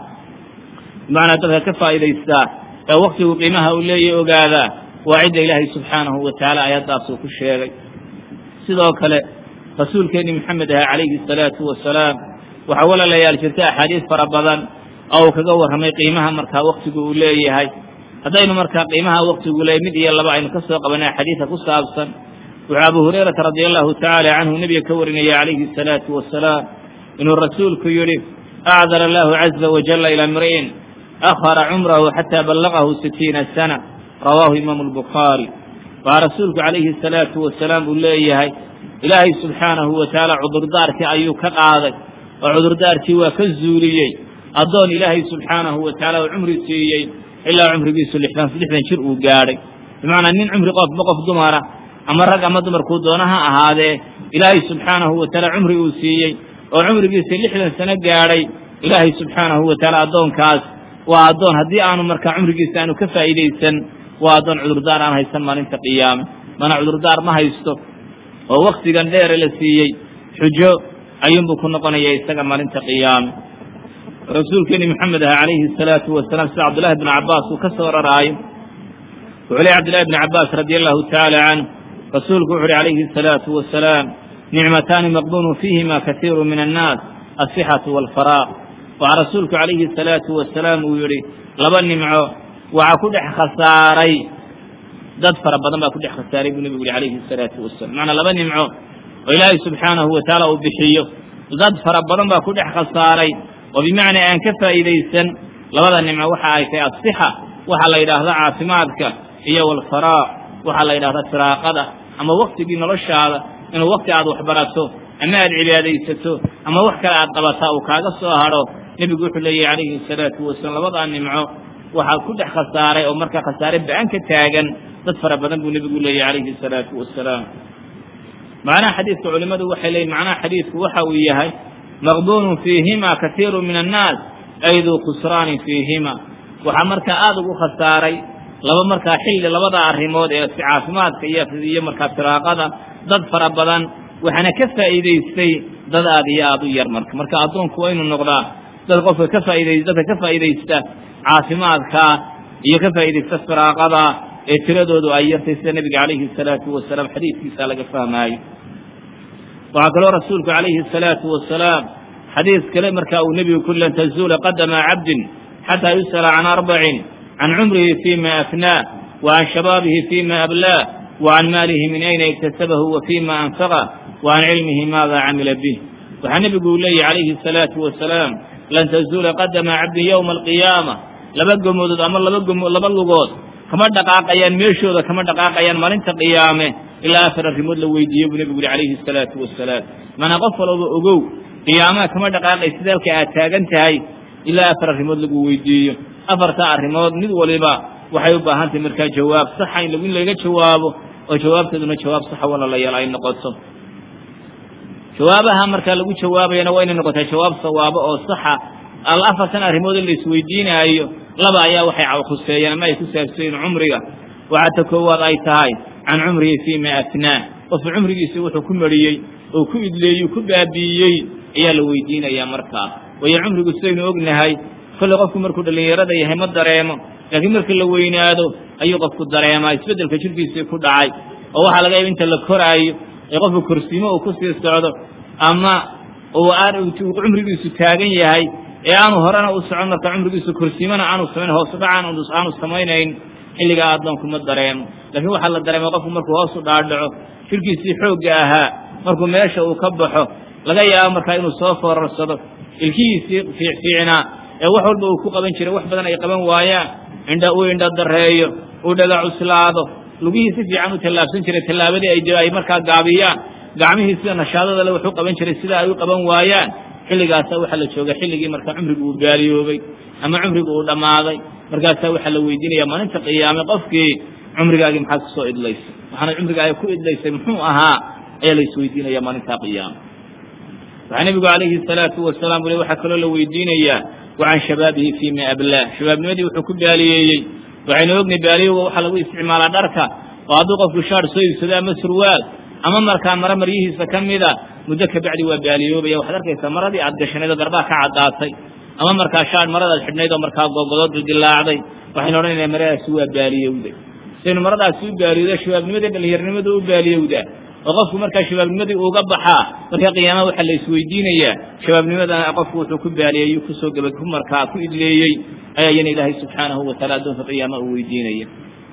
معنى ذلك كفى إلى الساعة وقته قيمها أولي أقاذا وعد إلهي سبحانه وتعالى آيات أصوك الشيء سيدوك رسول كريم محمد عليه الصلاة والسلام وحول ليال شركاء حديث فربضا أو كقور همي قيمها مركا وقته أولي هاي هذين مركا قيمها وقته أولي مدي الله بعين كسوة قبنا حديثة قصة أبصا وأبو هريرة رضي الله تعالى عنه نبي كورني عليه الصلاة والسلام إن الرسول كيري أعذر الله عز وجل إلى امرئ akhara cumrahu xataa ballaqahu sitiina sana rawaahu imaamu albukhaari waxaa rasuulku calayhi salaatu wasalaam uu leeyahay ilaahay subxaanahu wa tacaala cudurdaarkii ayuu ka qaaday oo cudurdaarkii waa ka zuuliyey addoon ilaahay subxaanahu wa tacaala uu cumri siiyey ilaa cumrigiisu lixdan lixdan jir uu gaadhay bimacnaa nin cumri qofba qof dumara ama rag ama dumarkuu doona ha ahaadee ilaahay subxaanahu wa tacaala cumri uu siiyey oo cumrigiisa lixdan sano gaadhay ilaahay subxaanahu wa tacaala addoonkaas waa addoon haddii aanu markaa cumrigiisa aanu ka faa'iidaysan waa addoon cudurdaar aan haysan maalinta qiyaame mana cudurdaar ma haysto oo waktigan dheere la siiyey xujo ayuunbuu ku noqonaya isaga maalinta qiyaame rasuulkeeni maxamed aha calayhi asalaatu wasalaam sida cabdullahi bnu cabbaas uu ka soo raraayo wuxuu ley cabdillahi bni cabbaas radia allahu tacaala canhu rasuulku wuxu uhi calayhi asalaatu wasalaam nicmataani maqbuunu fiihima kasiiru min annaas asixatu waalfaraaq waxaa rasuulku calayhi asalaatu wasalaam uu yidhi laba nimco waxaa ku dhex khasaaray dad fara badan baa ku dhex khasaaray buu nebigu yihi calayhi asalaatu wasalam macnaa laba nimco oo ilaahay subxaanahu wa tacaala uu bixiyo dad fara badan baa ku dhex khasaaray oo bimacnaa aan ka faa'iidaysan labada nimco waxa ay tahay asixa waxaa la yidhaahda caafimaadka iyo walfaraac waxaa la yidhahda firaaqada ama waktigii noloshaada inuu wakti aad waxbarato ama aad cibaadaysato ama wax kale aad qabataa uu kaaga soo hadho nebigu wuxuu leeyahy calayhi asalaatu wasalaam labadaa nimco waxaa ku dhex khasaaray oo markaa khasaare ba-an ka taagan dad fara badan buu nebigu leeyahy calayhi asalaatu wasalaam macnaha xadiidka culimmadu waxay leeyiin macnaha xadiidku waxa uu yahay maqbuunun fiihima kasiiru min annaas ay duu khusraanin fiihima waxaa markaa aada ugu khasaaray laba markaa xilli labada arrimood ee caafimaadka iyo iyo markaa firaaqada dad fara badan waxaana ka faa'iidaystay dad aad iyo aada u yar marka marka addoonku waa inuu noqdaa dad qofka ka faa'iday dadka ka faa'iidaysta caafimaadka iyo ka faa'iidaysta firaaqada ee tiradoodu ay yartay sida nebiga calayhi asalaatu wasalaam xadiidkiisa laga fahmaayo waxaa kaloo rasuulku calayhi asalaatu wasalaam xadiis kale markaa uu nebigu ku lan tazuula qadama cabdin xataa yus'ala can arbacin can cumrihi fima afnaa wa can shabaabihi fima ablaa wa can maalihi min ayna iktasabahu wa fima anfaqa wa can cilmihi maada camila bih waxaa nebigu uu leeyahy calayhi asalaatu wasalaam lan tazuula qadama cabdin yowma alqiyaama laba gomoodood ama laba gomo laba lugood kama dhaqaaqayaan meeshooda kama dhaqaaqayaan maalinta qiyaame ilaa afar arrimood la weydiiye buu nebigu yihi calayhi asalaatu wasalaam maanaa qof walba ogow qiyaamaha kama dhaqaaqay sida halka aad taagan tahay ilaa afar arrimood lagu weydiiyo afartaa arrimood mid waliba waxay u baahan tahay markaa jawaab saxa in in laga jawaabo oo jawaabteeduna jawaab saxa walaalayaal ay noqoto jawaabaha markaa lagu jawaabayana waa inay noqotaa jawaab sawaabo oo saxa al afartan arrimood in la isweydiinaayo laba ayaa waxay khuseeyeen ama ay ku saabsayiin cumriga waxaa ta koowaad ay tahay can cumrihi fiima afnaa qofku cumrigiisa wuxuu ku mariyey oo ku idleeyey ku baabi'iyey ayaa la weydiinayaa markaa waayo cumrigu sidaynu ognahay kolle qofku markuu dhallinyarada yahay ma dareemo laakiin markii la weynaado ayuu qofku dareemaa isbeddelka jirkiisii ku dhacay oo waxaa laga yaba inta la koraayo ee qofku korsiimo uu ku sii socdo ama uu cumrigiisu taagan yahay ee aanu horena u socon marka cumrigiisu korsiimana aanu samayn hoosudhacan aanu samaynayn xilligaa addoonku ma dareemo laakiin waxaa la dareema qofku markuu hoos u dhaadhaco jirkiisii xoogga ahaa markuu meesha uu ka baxo laga yaabo markaa inuu soo foorarsado ilkihiisii fiicfiicnaa ee wax walba uu ku qaban jiray wax badan ay qaban waayaan indha uu indha dareeyo uu dhaga cuslaado lugihii si fiican u tallaabsan jiray tallaabadii ay ay markaa gaabiyaan gacmihii sida nashaadada le wax u qaban jiray sida ay u qaban waayaan xilligaasa waxaa la jooga xilligii markaa cumrigu uu gaaliyoobay ama cumrigu uu dhammaaday markaasaa waxaa la weydiinaya maalinta qiyaame qofkii cumrigaagii maxaad kusoo idlaysay waxaana cumrigaaga ku idlaysay muxuu ahaa ayaa la isweydiinaya maalintaa qiyaame waxaa nebigu calayhi salaatu wasalaam ule waxaa kaloo la weydiinayaa wa can shabaabihi fiima ablaah shabaabnimadii wuxuu ku baaliyeeyey waxaynu ognay baaliyowga waxaa lagu isticmaalaa dharka oo hadduu qofku shaar soo iibsado ama surwaal ama markaa maro maryihiisa ka mida muddo kabacdi waa baaliyoobaya waxaad arkaysaa maradii aad gashanayd oo garbaa ka caddaatay ama markaa shaar maradaad xidhnayd oo markaa googodood dildilaacday waxaynu odhanayna maradaasi waa baaliyowday sidaynu maradaasi u baaliyowda shabaabnimadii dhallinyarnimadu u baaliyowdaa oo qofku markaa shabaabnimadii uuga baxaa markaa qiyaamaha waxaa la isweydiinayaa shabaabnimadana qofku wuxuu ku baaliyey kusoo gaba ku markaa ku idleeyey ayaa iyana ilaahay subxaanahu wataala addoonka qiyaama uu weydiinaya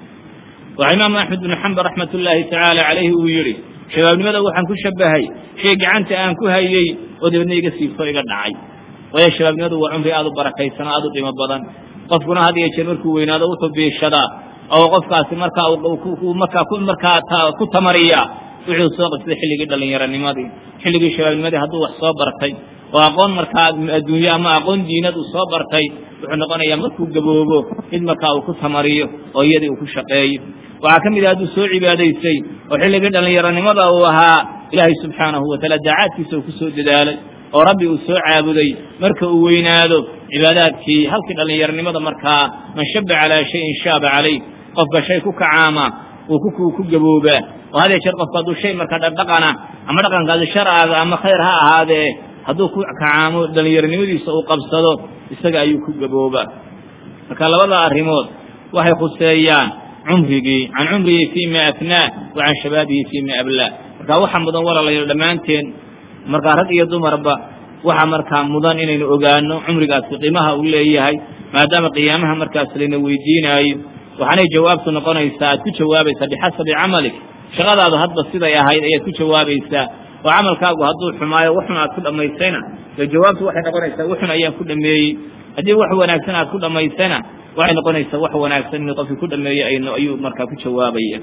waxaa imaamu axmed binu xambal raxmat ullaahi tacaala calayhi uu yidhi shabaabnimada waxaan ku shabahay shay gacanta aan ku hayey oo dabeedna iga siibto iga dhacay waayo shabaabnimadu waa cumri aada u barakaysan oo aada u dhimo badan qofkuna had iyo jeer markuu weynaado wuxuu biishadaa oo qofkaasi markaa markaa markaa ku tamariya wuxuu soo qabsaday xilligii dhallinyaronimadii xilligii shabaabnimadii hadduu wax soo bartay oo aqoon markaa adduunye ama aqoon diinad uu soo bartay wuxuu noqonayaa markuu gaboobo mid markaa uu ku tamariyo oo iyadii uu ku shaqeeyo waxaa ka mid ah hadduu soo cibaadaysay oo xilligii dhallinyaronimada uu ahaa ilaahay subxaanahu wataala daacaadkiisa uu ku soo dadaalay oo rabbi uu soo caabuday marka uu weynaado cibaadaadkii halkii dhallinyaronimada markaa man shaba calaa shayin shaaba calayh qofka shay ku kacaama uu ku gaboobaa oo had jeer qofku hadduu shay markaa dhaqdhaqana ama dhaqankaasi sharcaga ama khayr ha ahaadee hadduu ku kacaamo dhallinyaronimadiisa uu qabsado isaga ayuu ku gaboobaa marka labada arrimood waxay khuseeyaan cumrigii can cumrihi fiima afnaa wa can shabaabihi fiima ablaa marka waxa mudan walaalayaal dhammaanteen markaa rag iyo dumarba waxa markaa mudan inaynu ogaano cumrigaasi qiimaha uu leeyahay maadaama qiyaamaha markaas layna weydiinaayo waxaanay jawaabtu noqonaysaa aad ku jawaabaysaa bixasabi camalik shaqadaadu hadba siday ahayd ayaad ku jawaabaysaa oo camalkaagu hadduu xumaayo waxun aad ku dhammaysayna dee jawaabtu waxay noqonaysaa waxun ayaan ku dhameeyey haddii wax wanaagsan aad ku dhammaysana waxay noqonaysaa wax wanaagsan inuu qofkii ku dhameeyey ayuu markaa ku jawaabaya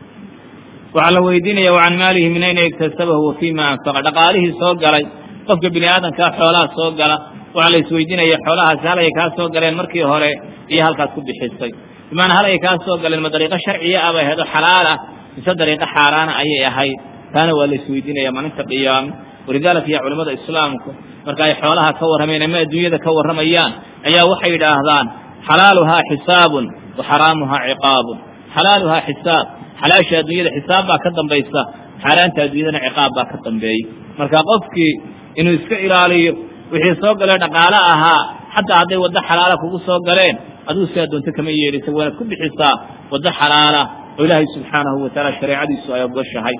waxaa la weydiinaya wa can maalihi min ayna iktasabahu wa fiima anfaqa dhaqaalihii soo galay qofka bini aadamkaa xoolaha soo gala waxaa la isweydiinaya xoolahaasi hal ay kaa soo galeen markii hore iyo halkaad ku bixisay bimaana hal ay kaa soo galeen ma dariiqo sharciya ah bay ahayd oo xalaal ah mise dariiqo xaaraana ayay ahayd taana waa la isweydiinaya maalinta qiyaame walidaalika iyo culimmada islaamku marka ay xoolaha ka warrameen ama adduunyada ka warramayaan ayaa waxay yidhaahdaan xalaaluhaa xisaabun wa xaraamuhaa ciqaabun xalaaluhaa xisaab xalaasha adduunyada xisaab baa ka dambaysa xaaraanta adduunyadana ciqaab baa ka dambeeyey marka qofkii inuu iska ilaaliyo wixii soo galee dhaqaale ahaa xataa hadday waddo xalaala kugu soo galeen aduu si addoonto kama yeelisa waanaad ku bixisaa waddo xalaala oo ilaahay subxaanahu watacaala shareecadiisu ay ogoshahay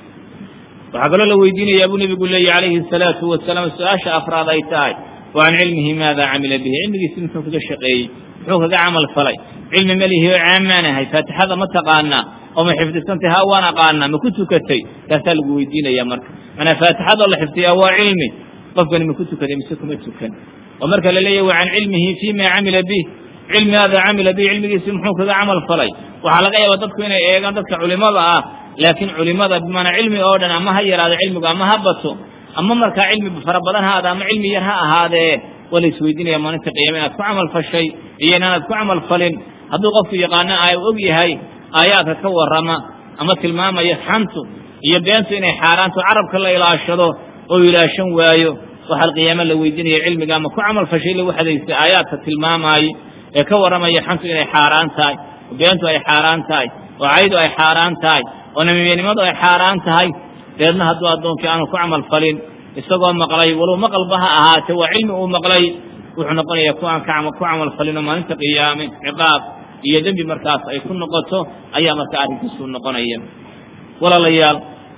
waxaa kaloo la weydiinaya buu nebigu leeyahy calayhi asalaatu wasalaam su-aasha afraad ay tahay wa can cilmihi maada camila bihi cilmigiisi muxuu kaga shaqeeyey muxuu kaga camal falay cilmi melihi oo caamaanahay faatixada ma taqaanaa oo ma xifdisantay ha waan aqaanaa ma ku tukatay taasaa lagu weydiinaya marka manaa faatixadoo la xifdiyaa waa cilmi qofkani ma ku tukaday mise kuma tukan oo marka la leeyahy wa can cilmihi fima camila bih cilmi maada camila bih cilmigiisi muxuu kaga camal falay waxaa laga yaaba dadku inay eegaan dadka culimada ah laakiin culimada bimaanaa cilmi oo dhan ama ha yaraado cilmigu ama ha bato ama markaa cilmi fara badan ha aada ama cilmi yar ha ahaadee waa la isweydiinaya maalinta qiyaama inaad ku camal fashay iyo inaanad ku camal falin hadduu qofku yaqaano a og yahay aayaadka ka warrama ama tilmaamaya xantu iyo beentu inay xaaraanto carabka la ilaashado oo ilaashan waayo waxaa alqiyaama la weydiinaya cilmiga ama ku camal fashay lagu xadaystay aayaadka tilmaamaayo ee ka warramaya xantu inay xaaraan tahay oo beentu ay xaaraan tahay oo caydu ay xaaraan tahay oo namiyanimadu ay xaaraan tahay deedna hadduu addoonkii aanu ku camal falin isagoo maqlay walow maqalba ha ahaatee waa cilmi uu maqlay wuxuu noqonayaa ku aan ku camal falinoo maalinta qiyaame ciqaab iyo dembi markaas ay ku noqoto ayaa markaa arrinkiisu noqonaya walaalayaal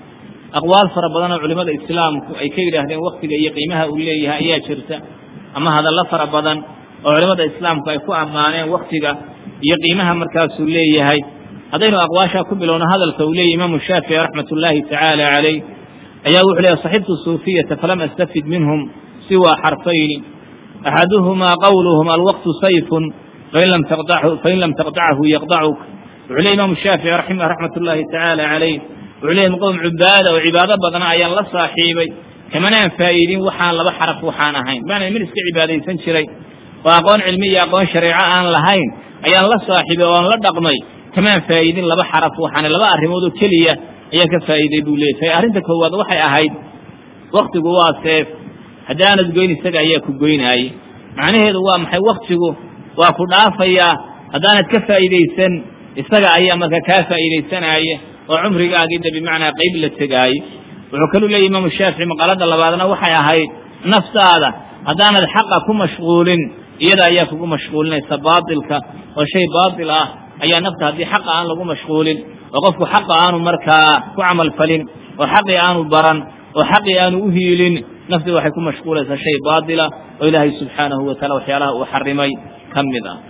aqwaal fara badan oo culimmada islaamku ay ka yidhaahdeen waktiga iyo qiimaha uu leeyahay ayaa jirta ama hadallo fara badan oo culimmada islaamku ay ku ammaaneen waktiga iyo qiimaha markaasuu leeyahay haddaynu aqwaashaa ku bilowno hadalka uu leeyahy imaamu shaafici raxmat ullaahi tacaala calayh ayaa wuxuu leeyahy saxibtu suufiyata falam astafid minhum siwa xarfayni axaduhumaa qawluhum alwaqtu sayfun fain lam taqdachu yaqdacuk wuxuu leey imaamu shaafici raxmat ullaahi tacaala calayh wuxuu leeyahy qowm cubaada oo cibaado badna ayaan la saaxiibay kamanaan faa'iidin waxaan laba xaraf waxaan ahayn maana min iska cibaadaysan jiray oo aqoon cilmi iyo aqoon shareeco aan lahayn ayaan la saaxiibay oo aan la dhaqmay kamaan faa'iidin laba xaraf waxaana laba arrimood oo keliya ayaan ka faa'iiday buu leeyahay arrinta koowaad waxay ahayd waktigu waa seef haddaanad goyn isaga ayaa ku goynaayey macnaheedu waa maxay waktigu waa ku dhaafayaa haddaanad ka faa'iidaysan isaga ayaa marka kaa faa'iidaysanaya oo cumrigaagiida bimacnaa qayb la tegaaye wuxuu kaluu leeyahy imaamu shaafici maqaalada labaadna waxay ahayd naftaada haddaanad xaqa ku mashquulin iyada ayaa kugu mashquulinaysa baatilka oo shay baatil ah ayaa nafta haddii xaqa aan lagu mashquulin oo qofku xaqa aanu markaa ku camal falin oo xaqii aanu baran oo xaqii aanu u hiilin naftii waxay ku mashquulaysaa shay baatila oo ilaahay subxaanahu wa taala waxyaalaha uu xarimay ka mid ah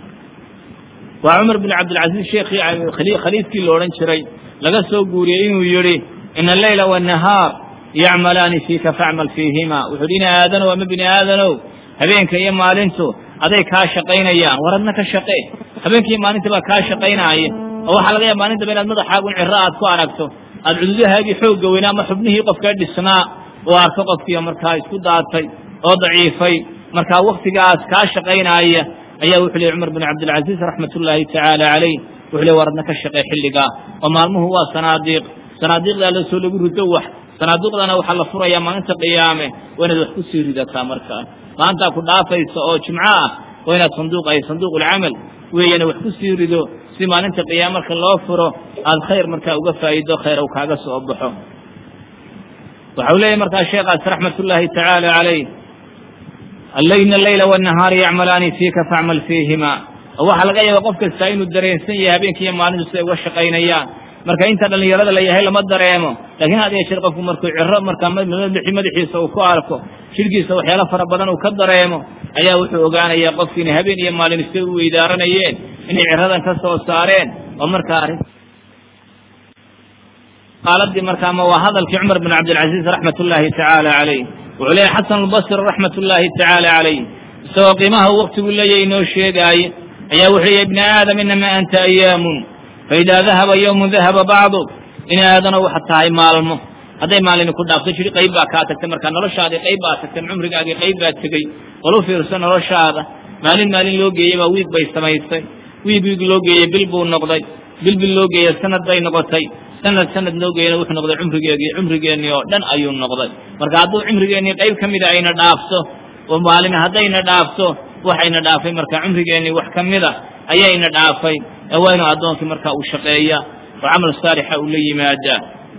waa cumar bin cabdilcaziiz sheekhii khaliifkii la odhan jiray laga soo guuriyey inuu yidhi ina alleyla waannahaar yacmalaani fiika facmal fiihima wuxuu hi ina aadanow ama bini aadanow habeenka iyo maalintu aday kaa shaqaynayaan war adna ka shaqee habeenkii maalinta baa kaa shaqaynaaya oo waxaa laga yaaba maalintaba inaad madaxaagun ciro aad ku aragto aad cududahaagii xoogga weynaa ama xubnihii qofkaa dhisnaa oo arko qofkiio markaa isku daatay oo daciifay markaa waktigaas kaa shaqaynaaya ayaa wuxuu leey cumar bin cabdilcaziiz raxmat ullaahi tacaala calayh wuxuu le war adna ka shaqee xilligaa oo maalmuhu waa sanaadiiq sanaadiiqdaa lasoo lagu rido wax sanaaduuqdana waxaa la furayaa maalinta qiyaame waa inaad wax ku sii ridataa markaa maalintaa ku dhaafaysa oo jimco ah waa inaad sanduuq ay sanduuqulcamal weeyana wax ku sii rido si maalinta qiyaame marka loo furo aada khayr markaa uga faa'iido khayr u kaaga soo baxo waxau leeyahy markaa sheekaas raxmat ullaahi tacaala calayh allayna allayla wanahaari yacmalaani fiika facmal fiihima oo waxaa laga yaaba qof kastaa inuu dareensan yahay habeenkiiyo maalintu siday uga shaqaynayaan marka inta dhallinyarada la yahay lama dareemo laakiin had iyo jeer qofku markuu ciro markaa madaxiisa uu ku arko jidhkiisa waxyaalo fara badan uu ka dareemo ayaa wuxuu ogaanayaa qofki inay habeen iyo maalin isay u weydaaranayeen inay ciradan ka soo saareen oo markaa arrin qaaladii markaa ma waa hadalkii cumar bin cabdilcaziiz raxmat ullaahi tacaala calayh wuxuu leeyahy xasan albasri raxmat ullaahi tacaala calayh isagoo qiimaha waktigu leeyahy inoo sheegaaye ayaa wuxuu leeyahy ibna aadam inamaa anta ayaamun faidaa dahaba yowmun dahaba bacduk in aadano waxaad tahay maalmo hadday maalini ku dhaafto jiri qayb baa kaa tagtay markaa noloshaadii qayb baa tagtay cumrigaagii qayb baa tegey walu fiirso noloshaada maalin maalin loo geeyey baa wiig bay samaysay wiig wiig loo geeyey bil buu noqday bil bil loo geeyey sanad bay noqotay sanad sanad loo geeyena wuxuu noqday cumrigeegii cumrigeennii oo dhan ayuu noqday marka hadduu cumrigeennii qayb ka mida ayna dhaafto oo maalin haddayna dhaafto waxayna dhaafay marka cumrigeennii wax ka mida ayayna dhaafay ee waa inuu addoonkii markaa uu shaqeeya oo camal saalixa uu la yimaadaa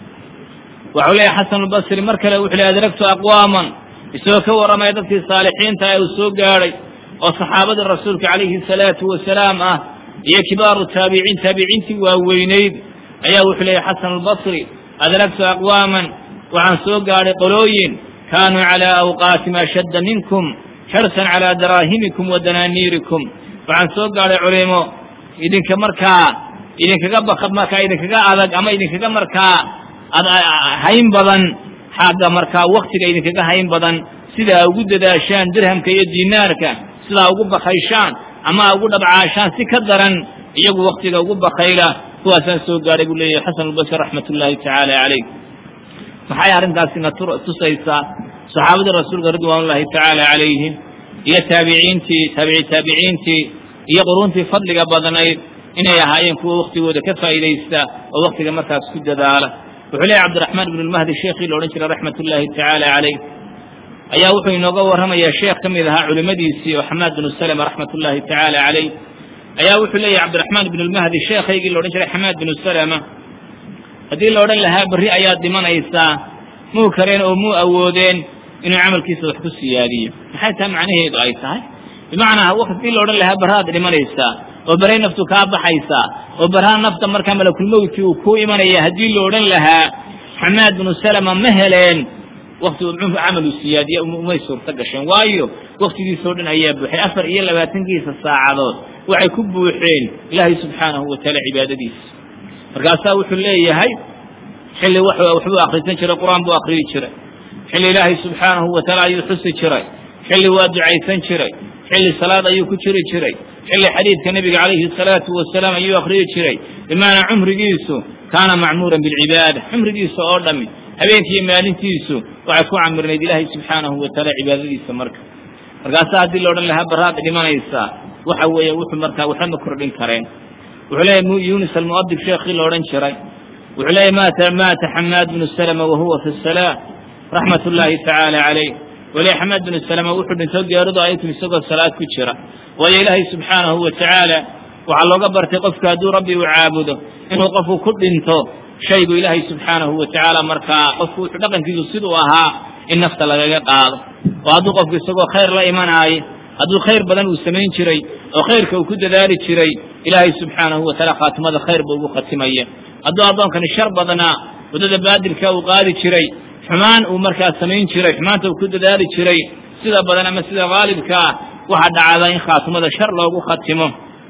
waxau leeyahy xasan albasri mar kale wuxu ley adragtu aqwaaman isagoo ka warramaya dadkii saalixiinta ee uu soo gaadhay oo saxaabadii rasuulka calayhi salaatu wasalaam ah iyo kibaaru taabiciin taabiciintii waaweynayd ayaa wuxuu leeyahy xasan albasri adragtu aqwaaman waxaan soo gaadhay qolooyin kaanuu calaa awqaatim ashadda minkum xirsan calaa daraahimikum wa danaaniirikum waxaan soo gaadhay culimo idinka markaa idinkaga bak markaa idinkaga adag ama idinkaga markaa hayn badan xagga markaa waktiga idinkaga hayn badan sidaa ugu dadaashaan dirhamka iyo dinaarka sidaa ugu bakayshaan ama ugu dhabcaashaan si ka daran iyagu waktiga ugu bakayla kuwaasaan soo gaadhay buu leeyahay xasan albasri raxmat ullaahi tacaala calayh maxay arrintaasina tusaysaa saxaabadii rasuulka ridwaan ullaahi tacaala calayhim iyo taabiciintii taabici taabiciintii iyo quruuntii fadliga badnayd inay ahaayeen kuwa waktigooda ka faa'iidaysta oo waktiga markaas ku dadaala wuxuu leeyahy cabdiraxmaan ibnu lmahdi sheekhii la odhan jiray raxmat ullaahi tacaala calayh ayaa wuxuu inooga warramayaa sheekh ka mid ahaa culimmadiisii oo xamaad binu salama raxmat ullaahi tacaala calayh ayaa wuxuu leeyahy cabdiraxmaan ibnu lmahdi sheekhaygii la odhan jiray xamaad binu salama haddii la odhan lahaa berri ayaad dhimanaysaa muu kareen oo muu awoodeen inuu camalkiisa wax ku siyaadiyo maxay taa macnaheedu ay tahay bimacnaa waktii la odhan lahaa barraad dhimanaysaa oo baray naftu kaa baxaysaa oo barhaa nafta markaa malakulmowtkii uu kuu imanaya haddii la odhan lahaa xamaad binu salama ma heleen wakti camal uu siyaadiya umay suurto gasheen waayo waktigiisao dhan ayaa buuxay afar iyo labaatankiisa saacadood waxay ku buuxeen ilaahay subxaanahu watacaala cibaadadiisa markaasaa wuxuu leeyahay xilli waxbuu akhrisan jiray qur-aan buu akhriyi jiray xilli ilaahay subxaanahu watacaala ayuu xusi jiray xilli waa ducaysan jiray xilli salaad ayuu ku jiri jiray xilli xadiidka nebiga calayhi salaatu wasalaam ayuu akhriyi jiray bimacanaa cumrigiisu kaana macmuuran bilcibaada cumrigiisa oo dhammi habeenkiiyo maalintiisu waxay ku camirnayd ilaahay subxaanahu watacaala cibaadadiisa marka markaasaa haddii la odhan lahaa barraad dhimanaysaa waxa weeye wuxuu markaa waxba ma kordhin kareen wuxuu leeyahy yunis almu'adib sheekhii la odhan jiray wuxuu leeyahy maata maata xamaad binu salama wahuwa fi salaa raxmat ullaahi tacaala calayh weli xamaad binu salama wuxuu dhinto geeridu ay timi isagoo salaad ku jira waayo ilaahay subxaanahu wa tacaala waxaa looga bartay qofku hadduu rabbi uu caabudo inuu qofku ku dhinto shaygu ilaahay subxaanahu wa tacaala markaa qofku wuxuu dhaqankiisu siduu ahaa in nafta lagaga qaado oo hadduu qofku isagoo khayr la imanaayo hadduu khayr badan uu samayn jiray oo khayrka uu ku dadaali jiray ilaahay subxaanahu wa tacaala khaatimada khayr buu ugu khatimaya hadduu addoonkani shar badnaa waddada baadilka uu qaadi jiray xumaan uu markaa samayn jiray xumaanta uu ku dadaali jiray sida badan ama sida haalibka ah waxaa dhacda in khaatimada shar loogu khatimo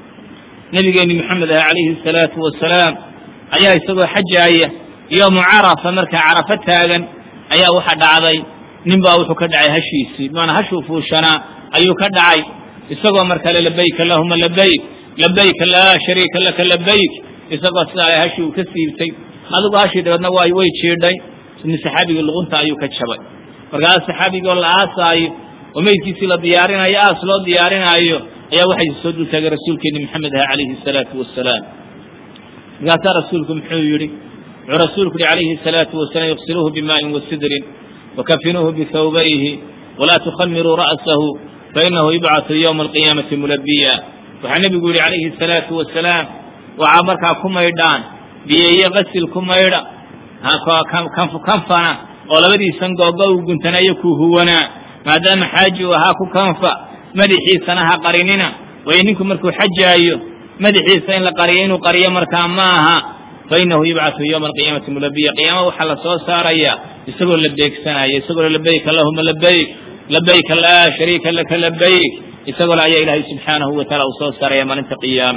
nebigeenni moxamed ah calayhi salaatu wasalaam ayaa isagoo xajaaya yoomu carafa markaa carafo taagan ayaa waxa dhacday nin baa wuxuu ka dhacay hashiisii bimaanaa hashuu fuushanaa ayuu ka dhacay isagoo markale labayk allahuma labayk labayka laa shariika laka labayk isagoo sidaa hashi uu ka siibtay adigu hashii dabeedna way way jiidhay sidni saxaabigii luqunta ayuu ka jabay markaas saxaabigoo la aasaayo oo meydkiisii la diyaarinaayo aas loo diyaarinaayo ayaa waxay soo dul taagay rasuulkeeni maxamed aha calayhi salaatu wasalaam markaasaa rasuulku muxuu yihi wuxuu rasuulku yihi calayhi salaatu wasalaam iqsiluuhu bimaaءin wasidrin wakafinuuhu bihawbayhi walaa tukhamiruu ra'sahu fainahu yubcatu ywma alqiyaamati mulabiya waxaa nebigu yihi calayhi salaatu wasalaam waxaa markaa ku maydhaan biyeeye qasil ku maydha kanfana oo labadiisan googo u guntanayo ku huwanaa maadaama xaaji uu ahaa ku kanfa madaxiisana ha qarinina waayo ninku markuu xajaayo madaxiisa in la qariyo inuu qariyo markaa ma aha fainahu yubcatu ywma alqiyaamati mulabiya qiyaama waxaa la soo saaraya isagoo la beegsanaya isagoo labayk allahuma labayk labayka laa shariika laka labayk isagoo le ayaa ilaahay subxaanahu wa taala uu soo saaraya maalinta qiyaama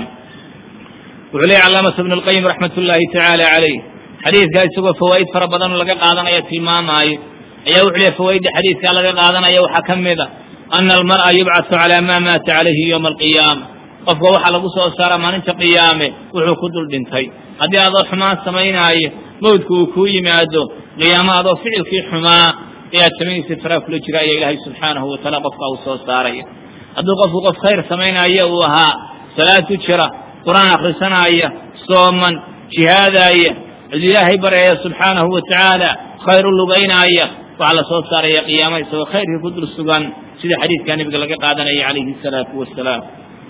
wuxuu leeyay calaamatu ibnu lqayim raxmat ullaahi tacaala calayh xadiidkaa isagoo fawaa'id fara badan laga qaadanaya tilmaamaayo ayaa wuxuu leeyahy fawaa'idda xadiidkaa laga qaadanaya waxaa ka mid a ana almar'a yubcatu calaa maa maata calayhi yowma alqiyaama qofka waxaa lagu soo saara maalinta qiyaame wuxuu ku dul dhintay haddii adoo xumaan samaynaayo mawdku uu kuu yimaado qiyaamo adoo ficilkii xumaa ee aad samaynaysa faraa kula jira ayaa ilaahay subxaanahu wa taala qofka uu soo saaraya hadduu qofku qof khayr samaynaayo uu ahaa salaad ku jira qur-aan akhrisanaaya sooman jihaadaaya cid ilaahay baryaya subxaanahu wa tacaala khayr u lugaynaaya waxaa la soo saaraya qiyaama isagoo khayrkii ku dul sugan sida xadiidkaa nebiga laga qaadanaya calayhi salaatu wasalaam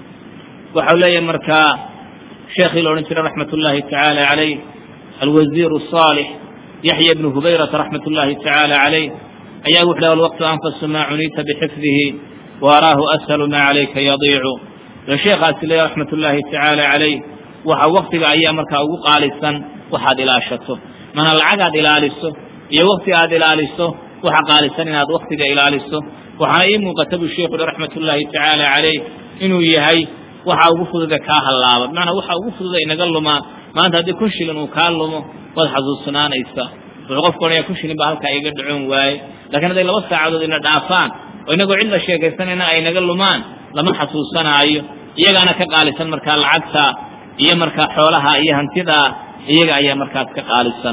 waxau leeyahay markaa sheekhii la odhan jiray raxmat ullaahi tacaala calayh alwasiiru saalix yaxya bnu hubayrata raxmat ullaahi tacaala calayh ayaa wuxu leh alwaqtu anfasu maa cuniita bixifdihi wa araahu ashalu maa calayka yadiicu yo sheekhaasi leeya raxmat ullaahi tacaala calayh waxa waktiga ayaa markaa ugu qaalisan waxaad ilaashato mana lacagaad ilaaliso iyo wakti aad ilaaliso waxa qaalisan inaad waktiga ilaaliso waxaana ii muuqata buu sheekhu uhi raxmat ullaahi tacaala calayh inuu yahay waxa ugu fududa kaa hallaaba bimacnaa waxa ugu fududa inaga lumaa maanta haddii kun shilin uu kaa lumo waad xasuusnaanaysaa wuxuu qofku odhanaya kun shilin baa halkaa iga dhacoon waaye lakiin hadday laba saacadood ina dhaafaan oo inagoo cid la sheekaysanayna ay naga lumaan lama xasuusanaayo iyagaana ka qaalisan markaa lacagta iyo markaa xoolaha iyo hantidaa iyaga ayaa markaas ka qaalisan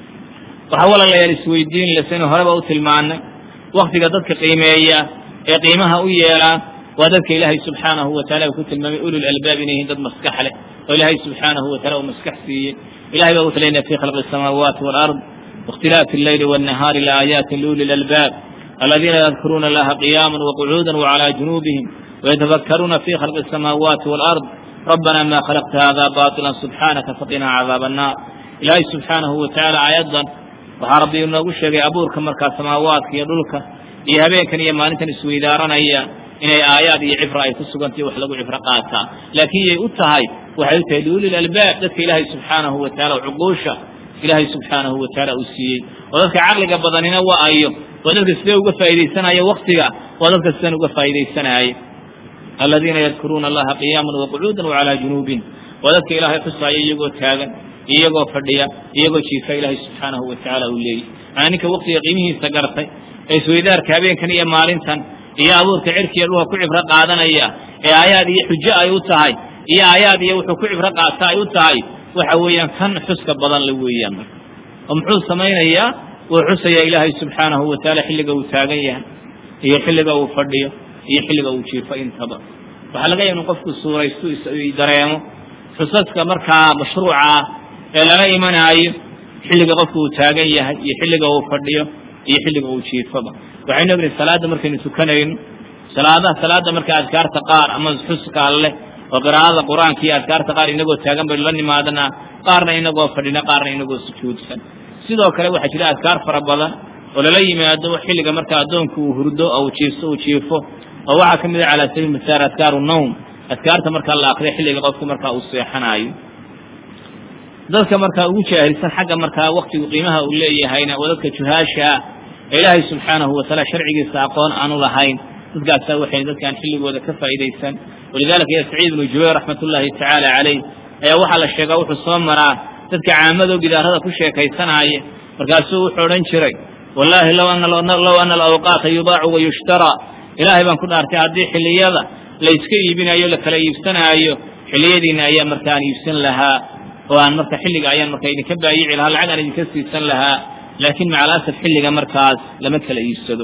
waxaa walaalayaal isweydiin le saynu horeba u tilmaanay waktiga dadka qiimeeya ee qiimaha u yeelaa waa dadka ilaahay subxaanahu wa taala uu ku tilmaamay ulul albaab inay yihiin dad maskax leh oo ilaahay subxaanahu wa taala uu maskax siiyey ilahay baa wuxu leynaya fi khalqi الsamaawaati wاlard واkhtilaafi اleyli wالnahaari laaayaati liuli اlalbaab aladiina yadkuruuna allaha qiyaama waqcuuda wcalى junuubihim ويتفكرون في خلق السماوات والأرض ربنا ما خلقت هذا باطلا سبحانك فقنا عذاب النار إلهي سبحانه وتعالى آيادا waxaa rabbi inoogu sheegay abuurka markaa samaawaadka iyo dhulka iyo habeenkan iyo maalintan isweydaaranaya inay aayaad iyo cibra ay ku sugantay wax lagu cibro qaataa laakiin yay u tahay waxay u tahay liulil albaab dadka ilaahay subxaanahu wa taala cuquusha ilaahay subxaanahu wa taala uu siiyey oo dadka caqliga badanina waa ayo waa dadka sidee uga faa'iidaysanaya waktiga waa dadka sidan uga faa'iidaysanaya aladiina yadkuruuna allaha qiyaama waqcuuda wacalaa junuubin waa dadka ilaahay xusaaya iyagoo taagan iyagoo fadhiya iyagoo jiifa ilaahay subxaanahu wa tacaala uu leeyahy maanaa ninka waktiga qiimihiisa gartay ee isweydaarka habeenkan iyo maalintan iyo abuurka cirkiiyo dhulka ku cibro qaadanaya ee aayaad iyo xujo ay u tahay iyo aayaad iyo wuxuu ku cibro qaata ay u tahay waxa weeyaan kan xuska badan le weeyaan marka oo muxuu samaynayaa wuu xusayaa ilaahay subxaanahu wa tacaala xilliga uu taagan yahay iyo xilliga uu fadhiyo iyo xilliga uu jiifo intaba waxaa laga yaha inu qofku suuraysto dareemo xusaska markaa mashruuca ah ee lala imanaayo xilliga qofku uu taagan yahay iyo xilliga uu fadhiyo iyo xilliga uu jiifoba waxaynu ognahay salaadda markaynu tukanayno salaadaha salaadda marka adkaarta qaar ama xuska alleh oo qiraa'ada qur-aanka iyo adkaarta qaar inagoo taagan baynu la nimaadanaa qaarna inagoo fadhina qaarna inagoo sujuudsan sidoo kale waxaa jira adkaar fara badan oo lala yimaado xilliga marka addoonku uu hurdo oo jiifso uu jiifo oo waxaa ka mid a calaa sabiil misaal adkaaru nawm adkaarta markaa la akriyo xilliga qofku markaa uu seexanaayo dadka markaa ugu jaahilsan xagga markaa waktigu qiimaha uu leeyahayna waa dadka juhaasha ah ee ilaahay subxaanahu wataala sharcigiisa aqoon aanu lahayn dadkaasaa waxay dadkaan xilligooda ka faa'idaysan walidalika ya saciid ibnu jubayr raxmat ullaahi tacaala calayh ayaa waxaa la sheegaa wuxuu soo maraa dadka caamadoo gidaarada ku sheekaysanaaya markaasuu wuxuu odhan jiray wallaahi low ana alawqaata yubaacu wayushtaraa ilaahay baan ku dhaartay haddii xilliyada la iska iibinayo la kala iibsanaayo xilliyadiina ayaa marka aan iibsan lahaa oo aan marka xilliga ayaan marka idinka baayici lahaa lacag aan idinka siisan lahaa laakiin maca alasaf xilliga markaas lama kala iibsado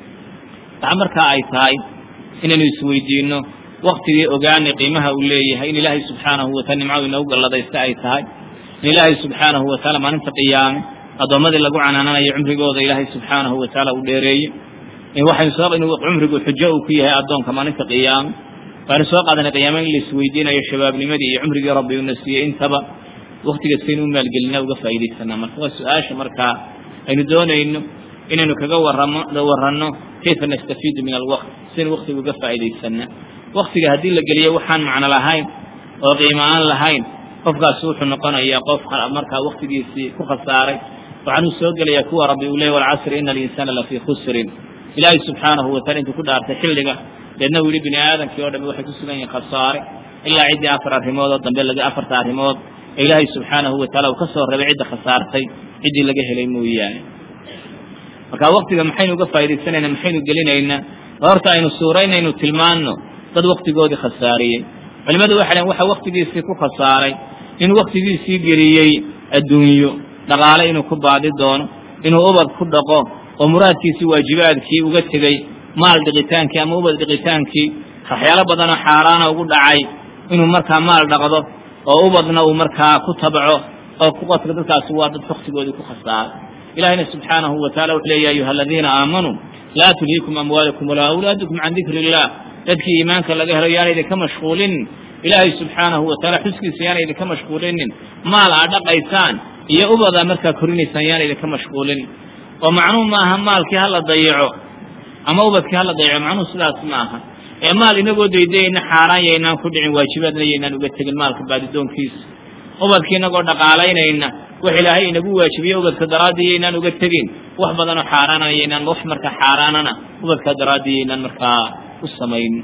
waxa markaa ay tahay inaynu isweydiino waktigii ogaanay qiimaha uu leeyahay in ilaahay subxaanahu wataala nimcadu inoogu galladaysta ay tahay in ilaahay subxaanahu wataala maalinta qiyaame addoommadii lagu canaananayo cumrigooda ilaahay subxaanahu wataala uu dheereeye in waxaynu soo in cumrigu xujo uu ku yahay addoonka maalinta qiyaame waxaynu soo qaadanay qiyaame in la isweydiinayo shabaabnimadii iyo cumrigii rabbi una siiyey intaba waktiga saynu u maalgelina uga faa'iidaysanaa marka waa su-aasha markaa aynu doonayno inaynu kaga waramo warranno kayfa nastafiidu min alwaqt sidaynu waktiga uga faa'iidaysanaa waktiga haddii la geliyo waxaan macno lahayn oo qiimo aan lahayn qofkaasi wuxuu noqonayaa qof markaa waktigiisii ku khasaaray waxaanuu soo gelayaa kuwa rabbi uu leeyay walcasri ina alinsaana lafii khusrin ilaahay subxaanahu wataala intuu ku dhaartay xilliga deedna uu yihi bini aadamkii o dhami waxay ku sugan yihiin khasaare ilaa ciddii afar arrimood oo dambe laga afarta arrimood ee ilaahay subxaanahu wataala uu ka soo rabay cidda khasaartay ciddii laga helay mooyaane marka waktiga maxaynu uga faa'idaysanaynaa maxaynu gelinaynaa horta aynu suuraynaynu tilmaanno dad waktigoodii khasaariyey culimadu waxay dhaheen waxa waktigiisii ku khasaaray inuu waktigiisii geliyey adduunyo dhaqaale inuu ku baadi doono inuu ubad ku dhaqo oo muraadkiisii waajibaadkii uga tegey maal dhiqitaankii ama ubad dhiqitaankii waxyaalo badanoo xaaraana ugu dhacay inuu markaa maal dhaqdo oo ubadna uu markaa ku tabco oo kuqadka dadkaasi waa dad waktigoodii ku khasaaray ilahina subxaanahu wataala wuxuu leeya ayuha aladiina aamanuu laa tulhiikum amwaalukum walaa awlaadukum can dikri illah dadkii iimaanka laga helo yaana idinka mashquulinin ilaahay subxaanahu wataala xuskiisa yaana idinka mashquulinin maal aad dhaqaysaan iyo ubada markaa korinaysaan yaana idinka mashquulinin oo macnuhu maaha maalkii hala dayaco ama ubadkii hala dayaco macnuhu sidaas ma aha ee maal inagoo daydayayna xaaraan yaynaan ku dhicin waajibaadna yaynaan uga tegin maalka baadidoonkiisa ubadkii inagoo dhaqaalaynayna wax ilaahay inagu waajibiye ubadka daraaddii yaynaan uga tegin wax badanoo xaaraanana yaynaan wax markaa xaaraanana ubadkaa daraaddii yaynaan markaa u samayn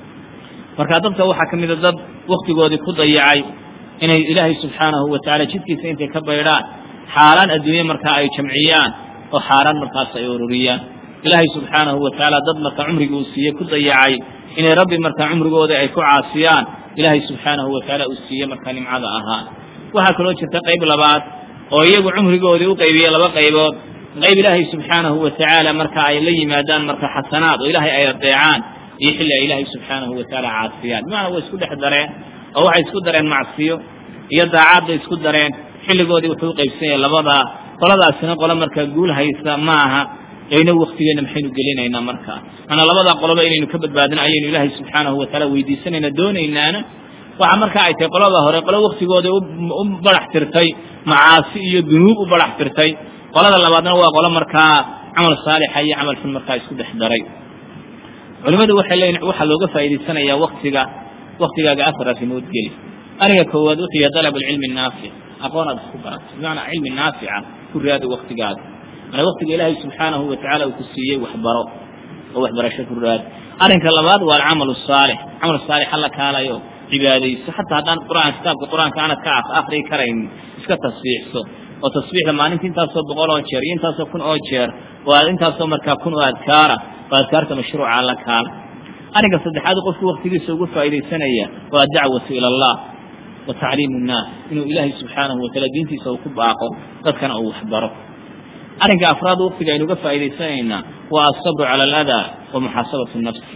marka dadka waxaa ka mida dad waktigoodii ku dayacay inay ilaahay subxaanahu watacaala jidkiisa intay ka baydhaan xaaraan adduunye markaa ay jamciyaan oo xaaraan markaas ay ururiyaan ilaahay subxaanahu watacaala dad markaa cumrigii uu siiyey ku dayacay inay rabbi markaa cumrigooda ay ku caasiyaan ilaahay subxaanahu watacaala uu siiye markaa nimcada ahaa waxaa kaloo jirta qayb labaad oo iyagu cumrigoodii u qaybiyey laba qaybood qayb ilaahay subxaanahu watacaala marka ay la yimaadaan marka xasanaad oo ilaahay ay adeecaan iyo xilli ay ilaahay subxaanahu watacaala caasiyaan bimacnaa way isku dhex dareen oo waxay isku dareen macsiyo iyo daacaad bay isku dareen xilligoodii wuxuu u qaybsan yahay labadaa qoladaasina qolo markaa guul haysa ma aha eyna waktigeenna maxaynu gelinaynaa markaa maanaa labadaa qoloba inaynu ka badbaadino ayaynu ilaahay subxaanahu watacaala weydiisanayna doonaynaana waxa markaa ay tahay qolada hore qolo waktigooda u barax tirtay macaasi iyo dunuub u barax tirtay qolada labaadna waa qolo markaa camal saalixa iyo camal xun markaa isku dhex daray culimmadu waxay leeyihin waxaa looga faa'idaysanayaa waktiga waktigaaga afar arrimood geli ariga koowaad wuxuu yahay dalab alcilmi naafic aqoon aad isku barato bimacnaa cilmi naafica ku raadi waktigaaga manaa waktiga ilaahay subxaanahu watacaala uu ku siiyey waxbaro oo waxbarasho ku raadi arrinka labaad waa alcamalu saalix camal saalix alla kaalayo cibaadayso xataa haddaan qur'aan kitaabka qur-aanka aanad ka akriyi karaynin iska tasbiixso oo tasbiixda maalinta intaasoo boqol oo jeer iyo intaasoo kun oo jeer oo aad intaasoo markaa kun oo adkaara oo adkaarta mashruuca alla kaala arrinka saddexaad qofku waktigiisa ugu faa'iidaysanaya waa addacwatu ila allah wa tacliimu nnaas inuu ilaahay subxaanahu wataala diintiisa uu ku baaqo dadkana uu waxbaro arrinka afraad waktiga aynu uga faa'idaysanaynaa waa asabru cala aladaa wa muxaasabatu nafsi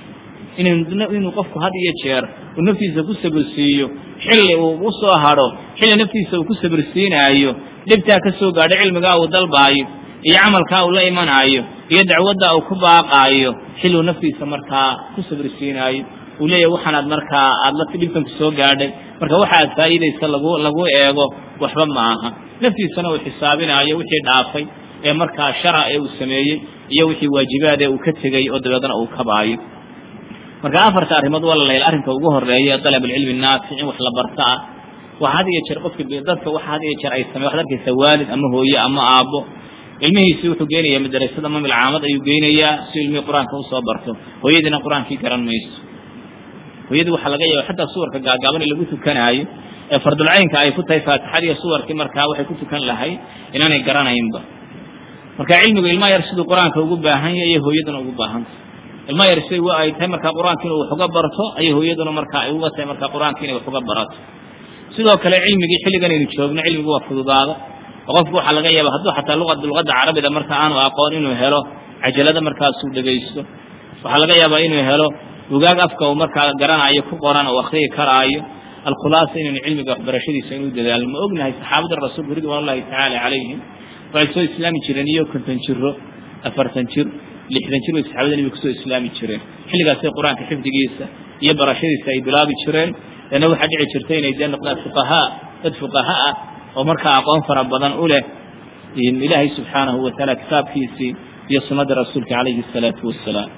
inuu qofku had iyo jeer uu naftiisa ku sabirsiiyo xilli uu u soo hadho xilli naftiisa uu ku sabirsiinaayo dhibtaa ka soo gaadho cilmigaa uu dalbaayo iyo camalkaa uu la imanaayo iyo dacwadda uu ku baaqaayo xilli uu naftiisa markaa ku sabirsiinaayo uu leeyahy waxaanaad markaa aada la dhibkan ku soo gaadhay marka waxa aad faa'iidaysa lagu lagu eego waxba ma aha naftiisana uu xisaabinaayo wixii dhaafay ee markaa shara ee uu sameeyey iyo wixii waajibaad ee uu ka tegey oo dabeedna uu kabaayo marka afarta arrimood waa la arrinka ugu horeeya dalab alcilmi naafic in wax la barta ah waxa had iyo jeer qofka dadka waxa had iyo jeer ay samey waxad arkaysa waalid ama hooye ama aabbo ilmihiisii wuxuu geynayaa madrasada mamil caamad ayuu geynayaa si ilmihii qur-aanka usoo barto hooyadiina qur-aankii garan mayso hooyadii waxaa laga yaaba xataa suwarka gaagaaban ee lagu tukanaayo ee fardulcaynka ay ku tahay faatixadiiyo suwarkii markaa waxay ku tukan lahay inaanay garanaynba marka cilmigu ilmaha yar siduu qur-aanka ugu baahan yahay iyo hooyaduna ugu baahantay ilma yar siday wa ay tahay markaa qur-aanka inuu wax uga barto ayay hooyaduna markaa ay uga tahay markaa qur-aanka inay wax uga barato sidoo kale cilmigii xilligan aynu joogno cilmigu waa fududaada oo qofku waxaa laga yaaba hadduu xataa luqad luqadda carabida marka aanu aqoon inuu helo cajalada markaasuu dhegaysto waxaa laga yaabaa inuu helo bugaag afka uu markaa garanayo ku qoran oo akhriyi karaayo alkhulaasa inaynu cilmiga waxbarashadiisa inuu dadaalno ma ognahay saxaabada rasuulku ridwaan ullahi tacaala calayhim waxay soo islaami jireen iyo konton jiro afartan jir lixdan jir bay saxaabada nebiga kusoo islaami jireen xilligaasay qur-aanka xifdigiisa iyo barashadiisa ay bilaabi jireen leanna waxaa dhici jirta inay dee noqdaan fuqahaa dad fuqaha ah oo markaa aqoon fara badan u leh ilaahay subxaanahu watacaala kitaabkiisii iyo sunnada rasuulka calayhi asalaatu wassalaam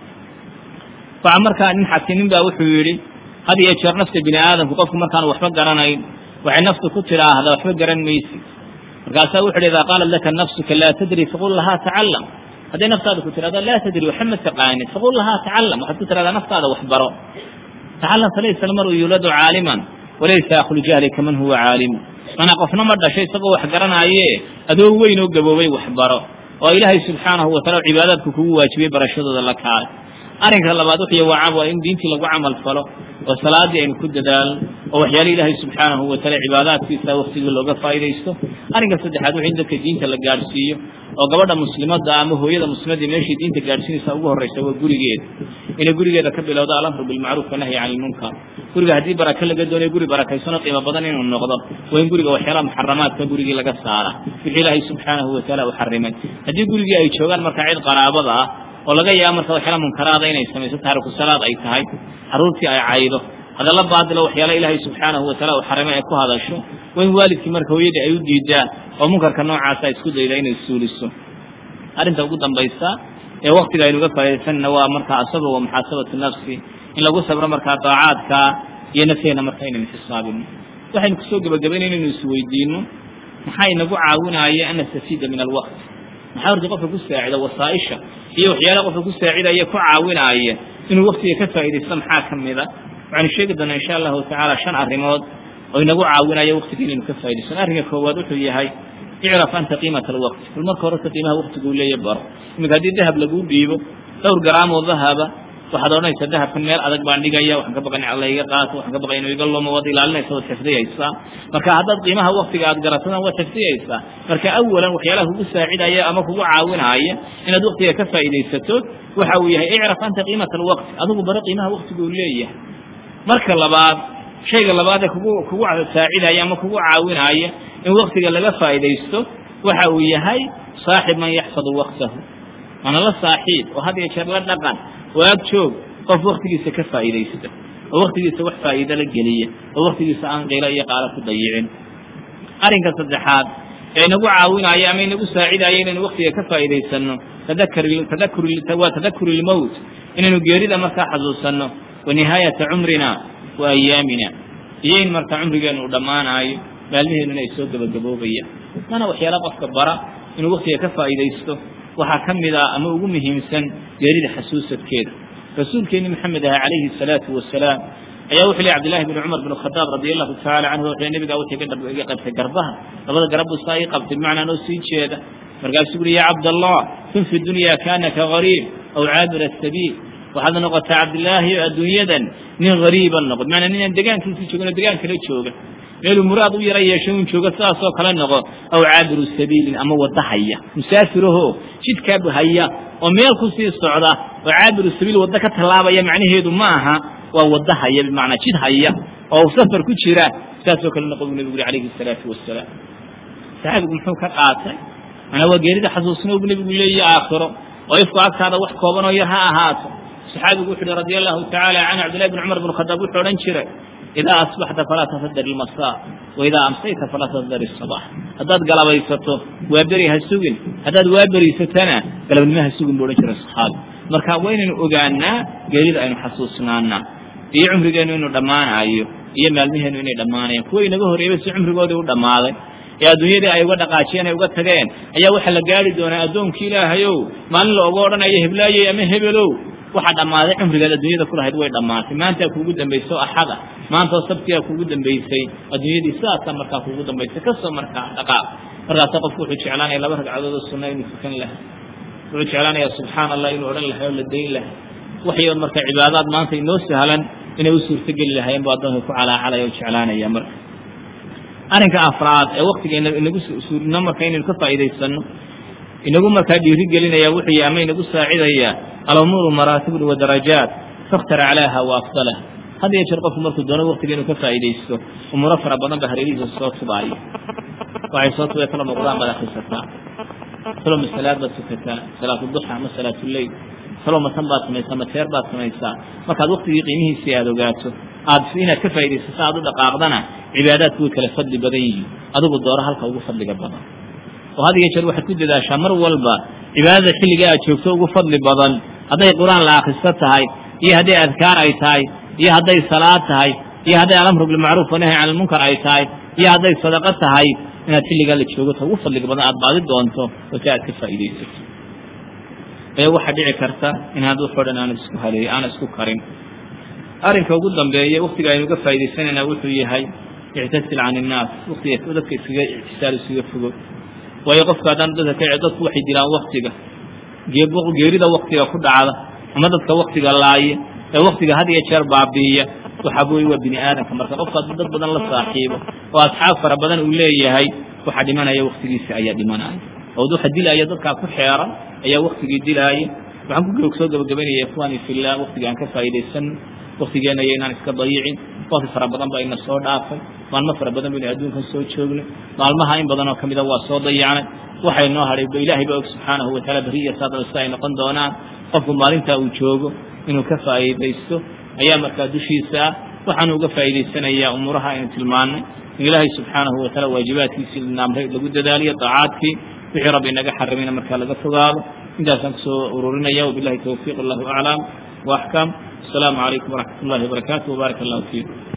waxa markaa nin xakinin baa wuxuu yidhi had iyo jeer nafta bini aadamku qofku markaanu waxba garanayn waxay naftu ku tidhaahdaa waxba garan maysid markaasaa wuxu hi idaa qaalat laka nafsuka laa tadri faqul lahaa tacalam hadday naftaada ku tidhahdo laa tadri waxa ma taqaanid faqul lahaa tacalam waxaad ku tidhahdaa naftaada wax baro tacalam falaysa almaru yuuladu caaliman walaysa akhlu jahli kaman huwa caalimu manaa qofna ma dhashay isagoo wax garanaaye adoo weyn oo gaboobay wax baro oo ilaahay subxaanahu wataala cibaadaadku kugu waajibiyey barashadooda la kaalay arrinka labaad wuxuu waa waa in diintii lagu camal falo oo salaadii aynu ku dadaalno oo waxyaala ilaahay subxaanahu wataala cibaadaadkiisa waktigii looga faa'idaysto arrinka saddexaad wuxuu in dadka diinta la gaadhsiiyo oo gabadha muslimadda ama hooyada muslimadda meeshay diinta gaadhsiinaysa ugu horraysa waa gurigeeda inay gurigeeda ka bilowdo alamru bilmacruuf wanahyi cani ilmunkar guriga haddii baraka laga doonayo guri barakaysano qiimo badan inuu noqdo waa in guriga waxyaalaha muxaramaadka gurigii laga saara wixii ilaahay subxaanahu wataala u xarimay haddii gurigii ay joogaan markaa cid qaraabada ah oo laga yaabo marka waxyaala munkaraada inay samayso taariku salaad ay tahay carruurtii ay caydo hadalla baadilo waxyaala ilaahay subxaanahu wataala uu xarimay ay ku hadasho waa in waalidkii marka hooyadii ay u diidaan oo munkarka noocaasa ay isku dayda inay suuliso arrinta ugu dambaysa ee waktiga aynuga faa'idaysanna waa markaa asaga wa muxaasabatu nafsi in lagu sabro markaa daacaadka iyo nafteena marka inaynu xisaabino waxaynu kusoo gebagabayna inaynu isweydiino maxaa inagu caawinaya an nastafiida min alwaqti maxaa horta qofka ku saacida wasaaisha iyo waxyaalaha qofka ku saacidaya ku caawinaya inuu waktiga ka faa'idaysto maxaa ka mida waxaynu sheegi doonaa insha allahu tacaala shan arrimood oo inagu caawinaya waktiga inaynu ka faa'idaysano arrinka koowaad wuxuu yahay icraf anta qiimata alwaqti bal marka horeta qiimaha waktiguu leeya baro iminka haddii dahab laguu dhiibo dhowr garaam oo dahaba waxaad odhanaysaa dahabkan meel adag baan dhigaya waxaan ka baqay in alla iga qaato waxaan ka baqay inuu iga lumo waad ilaalinaysa waad xifdiyaysaa marka haddaad qiimaha waktiga aad garatana waad xifdiyaysaa marka awalan waxyaalaha kugu saacidaya ama kugu caawinaya inaad waktiga ka faa'iidaysato waxa uu yahay icraf anta qiimata alwaqti adigu baro qiimaha waktiga uu leeyahay marka labaad shayga labaad ee kugu kugu saacidaya ama kugu caawinaya in waktiga laga faa'idaysto waxa uu yahay saaxib man yaxfadu waqtahu mana la saaxiib oo had iyo jeer la dhaqan oo ag joog qof waktigiisa ka faa'idaysta oo waktigiisa wax faa'iido la geliya oo waktigiisa aan qiilo iyo qaalo ku dayicin arrinka saddexaad ee inagu caawinaya ama inagu saacidaya inaynu waktiga ka faa'iidaysano tadakar tadakur waa tadakuru lmowt inaynu geerida markaa xasuusanno wa nihaayata cumrina wa ayaamina iyo in markaa cumrigeenu uu dhammaanaayo maalmiheenuna ay soo gebagaboobayaan mana waxyaala qofka bara inuu waktiga ka faa'idaysto waxaa ka mid ah ama ugu muhiimsan geerida xasuusadkeeda rasuulkeeni maxamed aha calayhi salaatu wasalaam ayaa wuxuu leey cabdillahi bn cumar bn khadaab radi allahu tacaala canhu wuxuu nabigaa wuxuu iga qabtay garbaha labada garab buu saa ii qabtay bimacnaa noo sii jeeda markaasuu uri ya cabdallah kun fi dunya kaanaka gariib aw caabir asabiil waxaad noqotaa cabdillaahi o adduunyadan nin hariiban noqod maanaa ninaan degaankiisii joogin oo degaan kala jooga meeluu muraad u yara yeesho un joogo sidaasoo kale noqo aw caabiru sabiilin ama wadda haya musaafiraho jidkaab haya oo meel ku sii socda oo caabiru sabiil waddo ka tallaabaya macnaheedu ma aha waa wadda haya bimacnaa jid haya oo safar ku jira sidaasoo kale noqo buu nebigu uri calayhi salaatu wasalaam saxaabigu muxuu ka qaatay manaa waa geerida xasuusno buu nebigu leeyahy aakhiro oo ifku agtaada wax kooban oo yar ha ahaato saxaabigu wuxu uhi radi allahu tacaala canhu cabdillahi bn cumar bn khadaab wuxuu odhan jiray idaa asbaxta falaa tafadar ilmasaa wa idaa amsayta falaa tafdar isabax haddaad galabaysato waa beri ha sugin haddaad waa beriysatana galabnimo ha sugin buu odhan jiray saxaabi marka waa inaynu ogaanaa geerida aynu xasuusnaanaa iyo cumrigeennu inuu dhammaanaayo iyo maalmiheennu inay dhammaanayaan kuwa inaga horreeyba si cumrigoodii u dhammaaday ee adduunyadii ay uga dhaqaajiyeen ay uga tageen ayaa waxaa la gaari doonaa addoonkii ilaahayow maalin la oga odhanayo heblaayey ama hebelow waxaa dhammaaday cumrigaad adduunyada ku lahayd way dhammaatay maantaa kuugu dambaysay oo axada maantaoo sabtigaa kuugu dambaysay adduunyadii sidaasaa markaa kuugu dambaysay kasoo markaa dhaqaaq markaasa qofku wuxuu jeclaanaya laba ragcadood oo sunna inuu tukan lahay wuxuu jeclaanayaa subxaana allah inuu odhan lahay oo la dayn lahay waxay marka cibaadaad maanta inoo sahlan inay u suurtogeli lahaayeen bu addoonka ku calaacalaya o jeclaanaya marka arrinka afraad ee waktigeena inagu suurino marka inaynu ka faa'iidaysano inagu markaa dhiiri gelinaya wuxuu yahay ama inagu saacidaya alumuuru maraatibun wa darajaat fakhtar aclaaha wa afdalaha had iyo jeer qofku markuu doono waktiga inuu ka faa'iidaysto umuuro fara badan ba hareerihiisa soo tubaayo waxay soo tubay talo muqdaan baad akrisataa talo masalaad baad tukataa salaatuduxa ama salaatuleyl talo matan baad samaysaa mateer baad samaysaa markaad waktigii qiimihiisii aada ogaato aad inaad ka faa'iidaysato aad u dhaqaaqdana cibaadaadku way kala fadli badan yihiin adigu dooro halka ugu fadliga badan oo had iyo jeer waxaad ku dadaashaa mar walba cibaadada xilliga aad joogto ugu fadli badan hadday qur-aan la akristo tahay iyo hadday adkaar ay tahay iyo hadday salaad tahay iyo hadday alamru bilmacruuf wanahy can ilmunkar ay tahay iyo hadday sadaqo tahay inaad xilligaa la joogoto ugu fadliga badan aad baadi doonto oo si aad ka faa'iidaysato ee waxaa dhici karta inaad waxoo dhan aana isku haleey aana isku karin arrinka ugu dambeeya waktiga aynu uga faa'iidaysanayna wuxuu yahay ictasil can innaas waktiga dadka iskaga ictisaal iskaga fogo waayo qofka haddaan dadka ka dadku waxay dilaan waktiga geerida waktiga ku dhacda ama dadka waktiga laaya ee waktiga had iyo jeer baabi'iya waxa wey waa bini aadamka marka qofka hadduu dad badan la saaxiibo oo asxaab fara badan uu leeyahay waxa dhimanaya waktigiisa ayaa dhimanaya oo waxa dilaya dadkaa ku xeeran ayaa waktigii dilaaya waxaan ku soo gabagabaynaya ikhwani fillah waktiga aan ka faa'iidaysan waktigeena iyo inaan iska dayicin wakti fara badan baa ina soo dhaafay maalmo fara badan baynu adduunkan soo joognay maalmaha in badan oo kamida waa soo dayacnay waxay noo hadhay ilaahay baa og subxaanahu wataala beriya saadana sida ay noqon doonaan qofku maalintaa uu joogo inuu ka faa'iidaysto ayaa markaa dushiisa ah waxaanu uga faa'iidaysanayaa umuuraha aynu tilmaannay in ilaahay subxaanahu wataala waajibaadkiisii naamray lagu dadaaliyo daacaadkii wixii rabbi inaga xarimina markaa laga fogaado intaasaan kusoo ururinaya wabilahi towfiiq allahu aclam wa axkam asalaamu calaykum waraxmat ullahi wabarakaatu wbaarak allahu fiikum